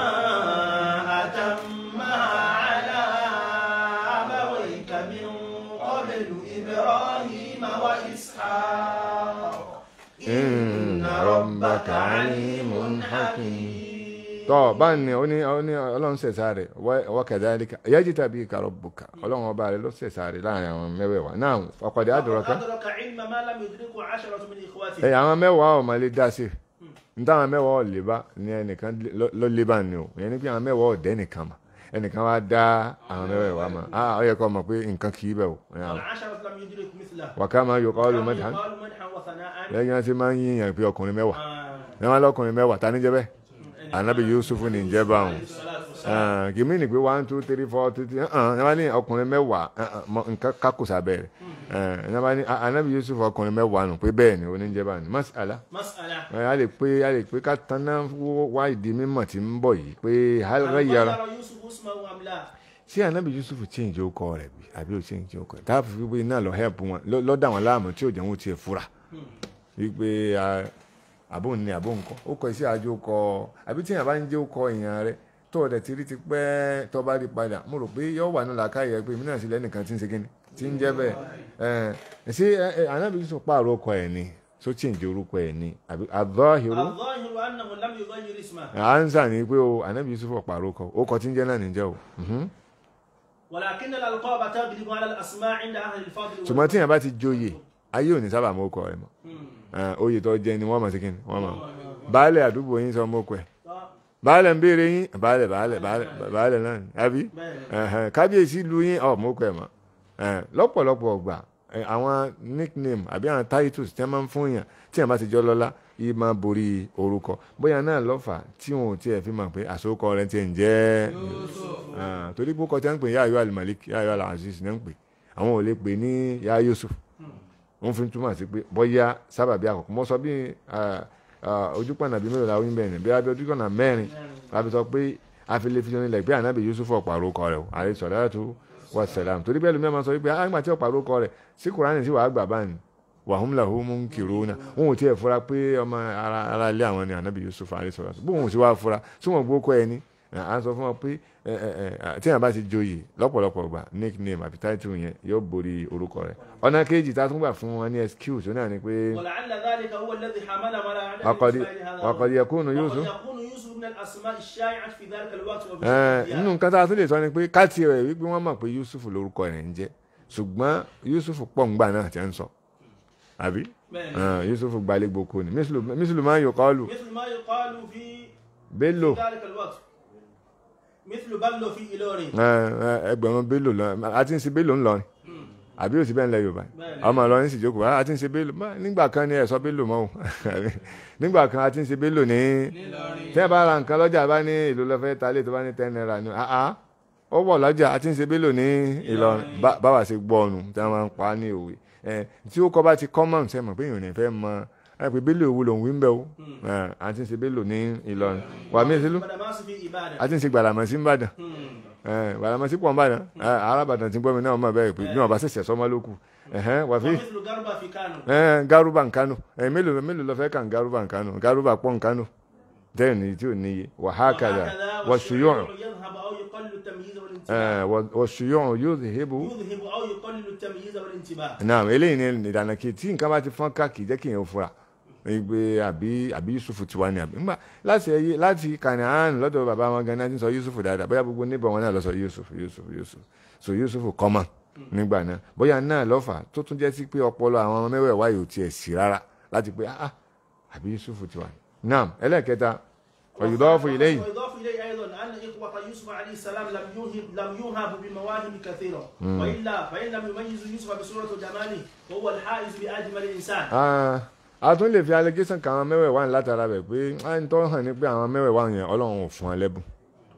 أتمها على أبويك من قبل إبراهيم وإسحاق إن ربك عليم حكيم tọ́ báyìí ni ó ní ó ní ọlọ́run ṣẹ̀ṣà rẹ̀ wa kadhalika yajtabika rabbuka ọlọ́run ọba rẹ̀ ló ṣẹ̀ṣà rẹ̀ láàrin àwọn mẹ́wẹ̀ẹ̀wá náà faqad adraka أدرك علم ما لم يدركه عشرة من إخواته ẹ̀ àwọn mẹ́wàá ọ̀ máa lè dá sí n táwọn mẹ́wàá ọ̀ lè bá ní ẹnìkan ló lè bá ní o ìyẹn ni pé àwọn mẹ́wàá ọ̀ dẹ́ nìkan mà ẹnìkan wá dá àwọn mẹ́wàá mà á ọ yẹ kó mọ̀ pé nǹkan kì í bẹ̀ o والعشرة لم يدرك مثله wa kama yuqalu كما madhan يقال مدحا وثناء lẹ́yìn wọn ti máa ń yíyan pé ọkùnrin mẹ́wàá آه. ní wọn lọkùnrin mẹ́wàá ta ní jẹ́ bẹ́ẹ̀ anabi yusuf ní jẹ́ báwọn الصلاة والسلام kìmí ni pé one two three four two three ẹ wọn ní ọkùnrin mẹ́wàá nǹkan kákùsà bẹ́ẹ̀ ẹ wọn ní anabi yusuf ọkùnrin mẹ́wàá nù pé bẹ́ẹ̀ ni oníjẹ́ báwọn ní masala مسألة ẹ a lè pé a lè pé ká tanná wá ìdí mímọ̀ tí ń bọ̀ yìí pé hálùkà yàrá غير يوسف اسمه أم لا ṣé anabi yusuf change ó kọ rẹ̀ bí àbí ó change ó kọ rẹ̀ táàbù fi pé iná lọ help wọn lọ- lọ dá wọn láàmú tí ò jẹ́ wọn tiẹ̀ fura wípé àbò ní àbò nǹkan ó kọ iṣẹ́ àjò kọ àbí tí èèyàn bá ń jẹ́ ó kọ èèyàn rẹ tó ọ̀dẹ̀ ti rí ti pẹ́ tó bá rí padà mo rò pé yóò wà nílà káyọ̀ pé èmi náà sì lẹ́nìkan tí ń ṣe kíni tí ń jẹ́ bẹ́ẹ̀ ẹ̀ ṣé ẹ, ẹ, anabi yusuf pààrọ̀ ọkọ ẹ̀ ni tó change orúkọ ẹ̀ ni àbí àdọ́hìrú الظاهر أنه لم يغير اسمه ansa ni pé o anabi yusuf pààrọ̀ ọkọ ó kọ tí ń jẹ́ náà níjẹ́ o mhm. ولكن الألقاب تغلب على الأسماء عند أهل الفضل ṣùgbọ́n tíyẹn bá ti joyè ayé ò ní sábà mọ ọkọ rẹ̀ mọ́ Eh, oyè tó jẹ ni wọ́n mọ̀ sí kíni wọ́n mọ̀ baálẹ̀ àdúgbò yín sọ mọ́ ọkọ ẹ̀ baálẹ̀ ń béèrè yín baálẹ̀ baálẹ̀ baálẹ̀ baálẹ̀ náà ni àbí Ẹ̀hẹ̀n, kábíyèsí lu yín ọ̀ mọ́ ọkọ ẹ̀ mọ́ Eh, lọ́pọ̀lọpọ̀ ọgbà eh, àwọn nickname àbí àwọn titles tí wọ́n máa ń fún yàn tí wọ́n bá ti jọ lọ́lá yìí máa borí orúkọ bóyá náà lọ́fà tí wọn ò tiẹ̀ fi mọ̀ pé àsokọ rẹ̀ ti ń jẹ́ Ah, torí pé kọ́ tí wọ́n ń pè yá ayọ́ alimalik yá ayọ́ alaziz ní ń pè àwọn ò lè pè ní yá yusuf wọ́n fi túmọ̀ sí pé bóyá sábàbí àkọ́kọ́ mo sọ bí ojúpọ̀nà bíi mélòó la wí bẹ́ẹ̀ ni bí abẹ́ ojúpọ̀nà mẹ́rin la fi sọ pé afilefisọ nílẹ̀ pé ànábì yusuf ọ̀pàrọ̀ kọ rẹ̀ o àrẹ sọ̀rọ̀ tó wà sẹ̀lám torí bẹ́ẹ̀ lómi ẹ̀ máa sọ wípé àgbà tí ọ̀pàrọ̀ kọ rẹ̀ sí kùránì sí wàá gbà báyìí wàhùn làhùn mú kìrò náà wọn ò tiẹ̀ fura pé ọmọ ara ara ilé àwọn ni ànábì yusuf àrẹ sọ̀rọ̀ tó bóun ò sì wá fura tí wọ́n gbó kọ́ ẹni à ń sọ fún wọn pé ẹ, ẹ, ẹ, tí èèyàn bá ti joyè lọ́pọ̀lọpọ̀ gbà nickname àbí title yẹn yóò borí orúkọ rẹ̀ ọ̀nà kejì tá a tún gbà fún wọn ní excuse ó náà ni pé ولعل ذلك هو الذي حملهم على عدم وقد إسماعيل هذا وقد يكون وقد يوسف يكون يوسف من الأسماء الشائعة في ذلك الوقت وفي ẹ, الديار. nínú nǹkan tá a tún lè sọ ni pé káàtì rẹ̀ wípé wọ́n mọ̀ pé Yusuf lórúkọ rẹ̀ ń jẹ́ ṣùgbọ́n Yusuf pọ̀ ńgbà náà ti ń sọ àbí بẹ́ẹ̀ni. ẹ, Yusuf gbalẹ̀ gboko ni mísìlù máa ń yọ kọ́ọ̀lù مثل ما يقال في Bello ذلك الوقت مثل بلو في إيلوري ẹ, ẹ, ẹgbẹ̀rún Bello lọ a ti ń ṣe Bello ńlọrin àbí òsì bẹ́ẹ̀ ń lẹ Yorùbá Bẹ́ẹ̀ni. ọmọ Ìlọrin sì jókòó a ti ń ṣe Bello bá- nígbà kan ni ẹ sọ Bello mọ́ o nígbà kan a ti ń ṣe Bello ní tẹ́ ẹ bá ra nǹkan lọ́jà bá ní ìlú lọ́fẹ́ ta lé tó bá ní ten naira ni àá ó wọ̀ lọ́jà a ti ń ṣe Bello ní Ìlọrin Bá- báwa ṣe gbọ́ ọ̀nù tí wọ́n máa ń pa á ní òwe ẹ, tí ó kọ́ bá ti common ṣe mọ̀ pé èèyàn ò ní fẹ́ mọ ẹ pé Bello òwú lòun wí ń bẹ́ o ẹ, a ti ń ṣe Bello ní Ìlọrin wà mí ìṣèlú بدماس في إبادة a ti ń ṣe Gbàlàmọ̀sí ń bàdàn مم. Gbàlàmọ̀sí pọ̀ ń bàdàn arábàdàn ti gbọ́ mi náà mọ̀ bẹ́ẹ̀ pé bí wọ́n bá ṣẹ̀ṣẹ̀ sọ́mọ́ ló kù ẹ̀hẹ́n, wà fi ومثل غربة في كانو ẹn garuba nkanu ẹn mélòó mélòó lọ fẹ́ kàn garuba nkanu garuba pọ̀ nkanu bẹ́ẹ̀ ni tí ò níye wàhákàdà wàṣùyọ̀n يذهب أو يقلل التمييز والانتباه wàṣùyọ̀n yóò ṣe hébu. يذهب أو يقلل التمييز والانتباه náà eléyìí ni ìdáná kí tí nǹkan bá ti fọ́n ká kì í jẹ́ kí èèyàn fura ìgbé àbí àbí Yusuf ti wá ní àbí ńgbà láti ẹyẹ láti Kanaan lọ́dọ̀ bàbá wọn gan-an ti sọ Yusuf dáadáa bóyá gbogbo níbọ̀ wọn náà lọ sọ Yusuf Yusuf Yusuf so Yusuf kọ́mọ̀ nígbà náà bóyá náà lọ́fà tó tún jẹ́ sí pé ọpọlọ àwọn ọmọ mẹ́wẹ̀ẹ̀wá yóò tiẹ̀ sí rárá láti pé ah àbí Yusuf ti wá ní. náà ẹlẹ́ẹ̀kẹta ọ̀yùdọ́fù ilé yìí ويضاف إليه أيضا أن إخوة يوسف عليه السلام لم يوهب لم يوهب بمواهب كثيرة وإلا فإن لم يميز يوسف بصورة جماله وهو الحائز بأجمل الإنسان Ah, a tún lè fi allegation kan àwọn mẹ́wẹ̀ẹ̀wá ní látara rẹ̀ pé à ń tọ́ hàn ní pé àwọn mẹ́wẹ̀ẹ̀wá yẹn ọlọ́run ò fún ẹ lẹ́bùn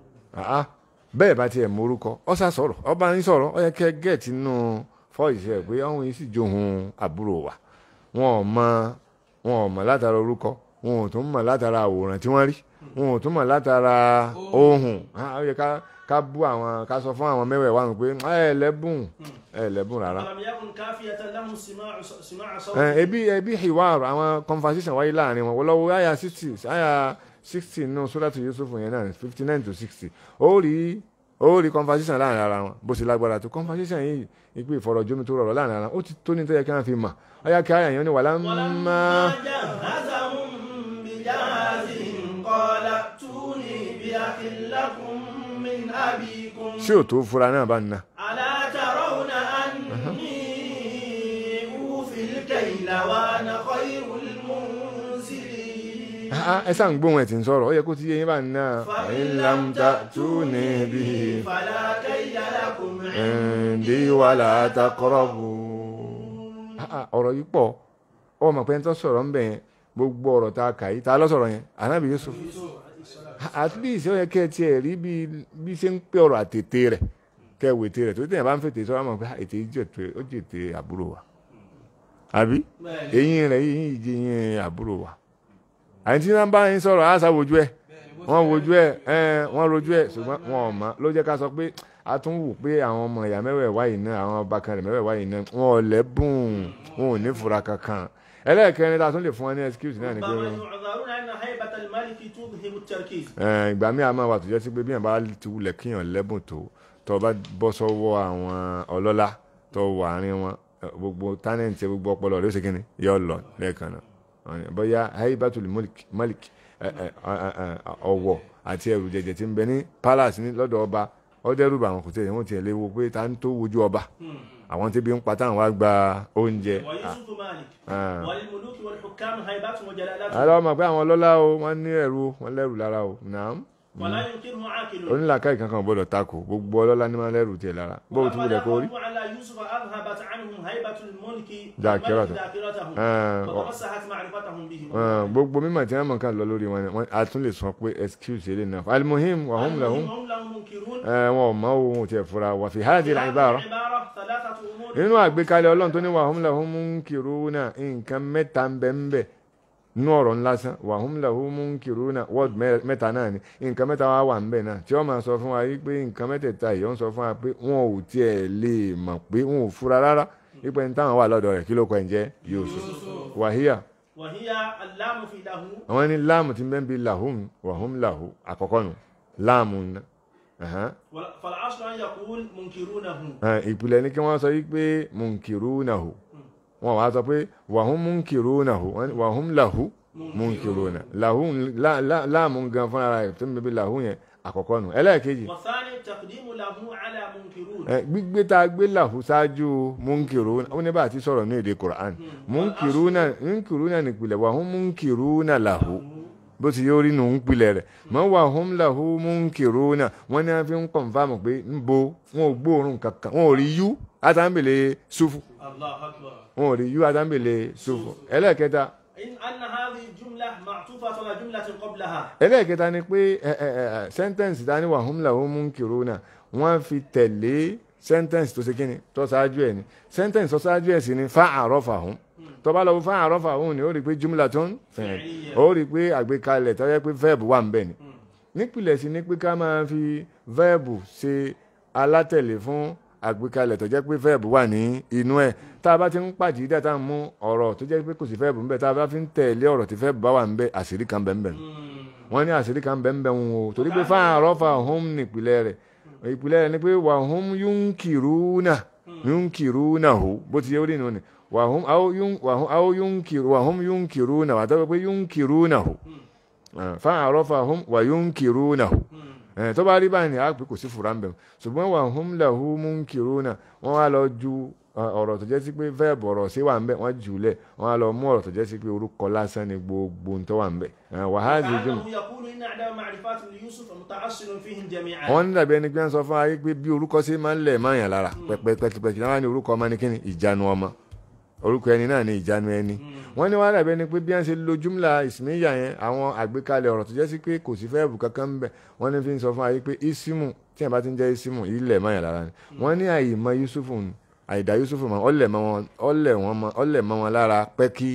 Ah, bẹ́ẹ̀ bá tiẹ̀ mú orúkọ ọ sá sọ̀rọ̀ ọba ń sọ̀rọ̀ ọ yẹ kẹ́ gẹ̀ẹ́tì nínú fọ́ọ̀sì ẹ̀ pé ọ̀hún yìí sì johun àbúrò wa wọn ò mọ wọn ò mọ látara orúkọ wọn ò tún mọ látara àwòrán tí wọ́n rí wọn ò tún mọ látara ohùn Ah, ó yẹ ká ká bú àwọn ká sọ fún àwọn mẹ́wẹ̀ẹ̀wá wọn pé ẹ lẹ́bùn ẹ lẹ́bùn rárá ولم يكن كافية لهم سماع سماع ẹ صوت ebi ebi hiwar àwọn conversation wáyé láàrin wọn wọlọwọ àyà sixty àyà sixty nínú sóràtù yusuf yẹn náà fifty nine to sixty ó rí ó rí conversation láàrin ara wọn bó ṣe lágbára tó conversation yìí ìpè ìfọ̀rọ̀jomi tó rọrọ̀ láàrin ara wọn ó ti tó ní tó yẹ kí wọ́n fi mà àyà kí àyà yẹn ní wàhálà ولما máa جهزهم بجهازهم قال ائتوني بأخ لكم من أبيكم ṣé ò tó fura náà bá ń na ألا ترون أني أوفي الكيل وأنا خير المنزلين Ah, ẹ sáà ń gbóhùn ẹ̀ tí ń sọ̀rọ̀ ó yẹ kó ti yé yín bá ń na فإن lam لم ta'tuni تأتوني bihi به فلا كيل لكم indi wala taqrabu. Ah, ah, ọ̀rọ̀ yìí pọ̀ ọmọ pé ń tọ́ sọ̀rọ̀ ń bẹ̀ yẹn gbogbo ọ̀rọ̀ tá a kà yìí tá a lọ sọ̀rọ̀ yẹn Ànábì Yusuf at least ó yẹ kẹ́ ẹ tiẹ̀ rí bí bí ṣe ń pé ọ̀rọ̀ àtètè rẹ̀ kẹ́ ẹ wò ètè rẹ̀ tó tẹ̀yìn bá ń fètè sọ́wọ́ mọ̀ pé ètè yìí jẹ̀tẹ̀ ó jẹ̀tẹ̀ àbúrò wa àbí بل eyín rẹ̀ yìí jẹ́ eyín àbúrò wa àyìn tí wọ́n bá ń sọ̀rọ̀ àṣà wojú ẹ̀ wọ́n wojú ẹ̀ ẹ̀ wọ́n rojú ẹ̀ ṣùgbọ́n wọn ò mọ̀ ló jẹ́ ká sọ pé a tún wù pé àwọn ọmọ ìyá mẹ́wẹ̀ẹ̀wá yìí náà àwọn ọba kan rẹ̀ mẹ́wẹ̀ẹ̀wá yìí náà wọn ò lẹ́bùn wọn ò ní fura kankan ẹlẹ́ẹ̀kẹrin tá a tún lè fún wọn ní excuse náà ni pé ربما يعذرون أن هيبة الملك تذهب التركيز ẹ̀, ìgbà míì a máa wà tó jẹ́ sí pé bí yàn bá ti wulẹ̀ kíyàn lẹ́bùn tó tó o bá bọ́ sọ́wọ́ àwọn ọlọ́lá tó wà àárín wọn ẹ̀, gbogbo tánẹ̀ǹtì gbogbo ọpọlọ rẹ̀ ó ṣe kíni yọ lọ lẹ́ẹ̀kan náà Ọ̀nà- bóyá haibatul malik malik ẹ̀, ẹ̀, ẹ̀, ẹ̀, ọ̀wọ̀ àti ẹrù jẹjẹ tí ń bẹ ní palace ní lọ́dọ̀ ọba ó dẹ́rù bà wọn kò tẹ̀ wọ́n tiẹ̀ lè wo pé ta ń tó wojú ọba Hmm. àwọn tí bí ń pa táwọn wá gba oúnjẹ ويوسف مالك آه. وللملوك والحكام هيبات وجلالات àlọ́ ọmọ pé àwọn ọlọ́lá o wọ́n ní ẹ̀rù wọ́n lẹ́rù lára o nàám ولا ينكره عاقل onílàkà ìkankan gbọ́dọ̀ takò gbogbo ọlọ́lá ní máa lẹ́rù tiẹ̀ lára bó o tún wulẹ̀ kó rí وأما على يوسف أذهبت عنهم هيبة الملك ذاكرته. والملك ذاكرتهم آه. وتمسحت معرفتهم به Ah, gbogbo mímọ̀ tí wọ́n mọ̀ ká lọ lórí wọn ni wọ́n a tún lè sọ pé excuse ilé náà almuhim wa hum lahum هم لهم منكرون ẹ, wọn ò mọ ohun tí ẹ fura wà fi hadhihi هذه al-ibara العبارة ثلاثة أمور nínú àgbékalẹ̀ ọlọ́run tó ní wa hum lahum munkiruna nǹkan mẹ́ta ń bẹ ń bẹ nínú ọ̀rọ̀ ńlá sán wa hum lahum munkiruna word mẹ́- mẹ́ta náà ni nǹkan mẹ́ta wá wà ń bẹ náà tí wọ́n máa sọ fún wa yí pé nǹkan mẹ́tẹ̀ẹ̀ta yìí wọ́n sọ fún wa pé wọn ò tiẹ̀ lè mọ̀ pé wọn ò fura rárá wípé ní táwọn wà lọ́dọ̀ rẹ̀ kí ló kọ ẹ̀ ń jẹ́ Yusuf wàhíyà وهي اللام في له àwọn ní láàmù tí ń bẹ́ ń bi lahum wa hum lahu àkọ́kọ́ nù láàmù ńlá Ẹ̀hán. فالعصر أن يقول منكرونه Ẹ̀, ìpìlẹ̀ ní kí wọ́n sọ yí pé munkirunahu wọn wá sọ pé wa hum munkirunahu wọ́n ní wa hum lahu munkiruna lahu lá- lá- láàmù gan fúnra rẹ̀ tó ń bẹ́ bí lahu yẹn àkọ́kọ́ nù ẹlẹ́ẹ̀kejì والثاني تقديم له على منكرون ẹ̀, gbígbé tá a gbé lahu ṣáájú munkiruna ó ní bá a ti sọ̀rọ̀ ní èdè Qur'an munkiruna munkiruna nípìlẹ̀ wa hum munkiruna lahu bó ti yóò rí nù ń pilẹ̀ rẹ̀ mọ́ wà hum lahu munkiruna wọ́n ní wọ́n fi ń kọ̀nfàmù pé ń bo wọn ò gbóòórùn kankan wọn ò rí yú àtàǹbẹ̀lẹ̀ sufu الله أكبر wọn ò rí yú àtàǹbẹ̀lẹ̀ sufu ẹlẹ́ẹ̀kẹta إن أن هذه الجملة معطوفة على جملة قبلها ẹlẹ́ẹ̀kẹta ni pé ẹ ẹ ẹ sẹ́ńtẹ́ǹsì ta ni wà hum lahu munkiruna wọ́n fi tẹ̀lé sẹ́ńtẹ́ǹsì tó ṣe kíni tó ṣáájú ẹ̀ ni sẹ́ńtẹ́ǹsì tó ṣáájú ẹ̀ sì ni fa àrọ́fàhum tó bá lọ fa àrọ́fàhum ni ó rí i pé jumlatun fi'liyya ó rí i pé àgbékalẹ̀ tó yẹ pé verb wà ń bẹ̀ ni nípìnlẹ̀ sí ni pé ká máa fi verb ṣe alátẹ̀lé fún àgbékalẹ̀ tó jẹ́ pé verb wà ní inú ẹ̀ tá a bá ti ń pàdé díẹ̀ tá a mú ọ̀rọ̀ tó jẹ́ pé kò sí verb ń bẹ̀ tá a bá fi ń tẹ̀lé ọ̀rọ̀ tí verb bá wà ń bẹ̀ àṣírí kan bẹ̀ ń bẹ̀ wọ́n ní àṣírí kan bẹ̀ ń bẹ̀ wọn o torí pé fáwọn àrọ́fà hum nípìnlẹ̀ rẹ̀ ìpìlẹ̀ rẹ̀ ni pé wà hum yunkiruna yunkiruna hu bó ti yẹ orí nù ni wà hum aw yun wà hum aw yunkiru wà hum yunkiruna wà tó pé yunkiruna hu fáwọn àrọ́fà hum wà yunkiruna hu ẹ tó bá rí báyìí ni a pè kò sí fura ń bẹ̀ ṣùgbọ́n wà hum lahu munkiruna wọ́n wá lọ ju ọ, ọ̀rọ̀ tó jẹ́ sí pé verb ọ̀rọ̀ sí wà ń bẹ̀ wọ́n jù ú lẹ̀ wọ́n á lọ mú ọ̀rọ̀ tó jẹ́ sí pé orúkọ lásán ni gbogbo ń tó wà ń bẹ̀ wàhálì jùmọ̀. كأنه يقول إن أعداء معرفات ليوسف متعصر فيهم جميعا wọ́n ní dàbí ẹni pé ń sọ fún ayé pé bí orúkọ sí máa ń lẹ̀ máa yàn lára pẹ̀pẹ̀pẹ̀kì náà ní orúkọ ọmọ ní kíni ìjánu ọmọ orúkọ ẹni náà ní ìjánu ẹni wọ́n ní wọ́n dàbí ẹni pé bí wọ́n ṣe lo jumla ìsìnmíyà yẹn àwọn àgbékalẹ̀ ọ̀rọ̀ tó jẹ́ sí pé kò sí fẹ́ẹ̀bù kankan ń bẹ̀ wọ́n ní fi ń sọ fún ayé pé isimu tí yẹn bá ti ń jẹ́ isimu ilẹ̀ máa yàn lára ni wọ́n ní àyìmọ̀ yusufu ni àyìdá yusufu mọ́ ọlẹ̀ mọ́ wọn ọlẹ̀ wọn mọ́ ọlẹ̀ mọ́ wọn lára pẹ́kí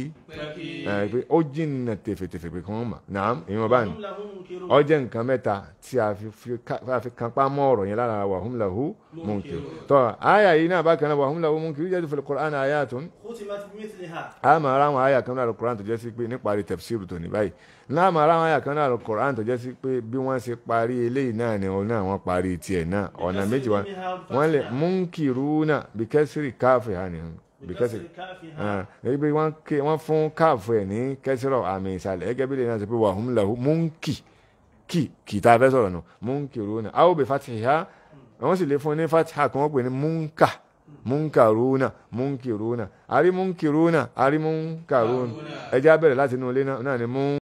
ẹ̀ pé ó jìnnà tèfètèfè pé kí wọ́n mọ̀ nàám ìwọ̀n báyìí هم له منكرون ó jẹ́ nǹkan mẹ́ta tí a fi fi ká- a fi kan pa mọ́ ọ̀rọ̀ yẹn lára wàhùn lahu munkir tọ́ àyà yìí náà bákan náà wàhùn lahu munkir jẹ́ fil Qur'an ayatun ختمت بمثلها a máa ra àwọn àyà kan náà Qur'an tó jẹ́ sí pé níparí tafsiru tó ní báyìí náà máa ra àwọn àyà kan náà Qur'an tó jẹ́ sí pé bí wọ́n ṣe parí eléyìí náà ni òun náà wọ́n parí tiẹ̀ náà ọ̀nà méjì wa wọ́n lè munkiruna bí kẹ́sìrì káfí hàn ní bí kẹ́sìrì بكسر كافها ebi wọ́n ké wọ́n fún káàfù ẹ̀ ní kẹ́sìrọ̀ àmì ìsàlẹ̀ gẹ́gẹ́ bí lè náà sọ pé wàhùn lahu múnkì kì kì tá a fẹ́ sọ̀rọ̀ nù múnkìrúnà a ó bẹ fatiha wọ́n sì lè fún ní fatiha kí wọ́n pè ní múnkà múnkàrúnà múnkìrúnà àrí múnkìrúnà àrí múnkàrúnà ẹjẹ́ abẹ́rẹ́ láti inú ilé náà ní mú.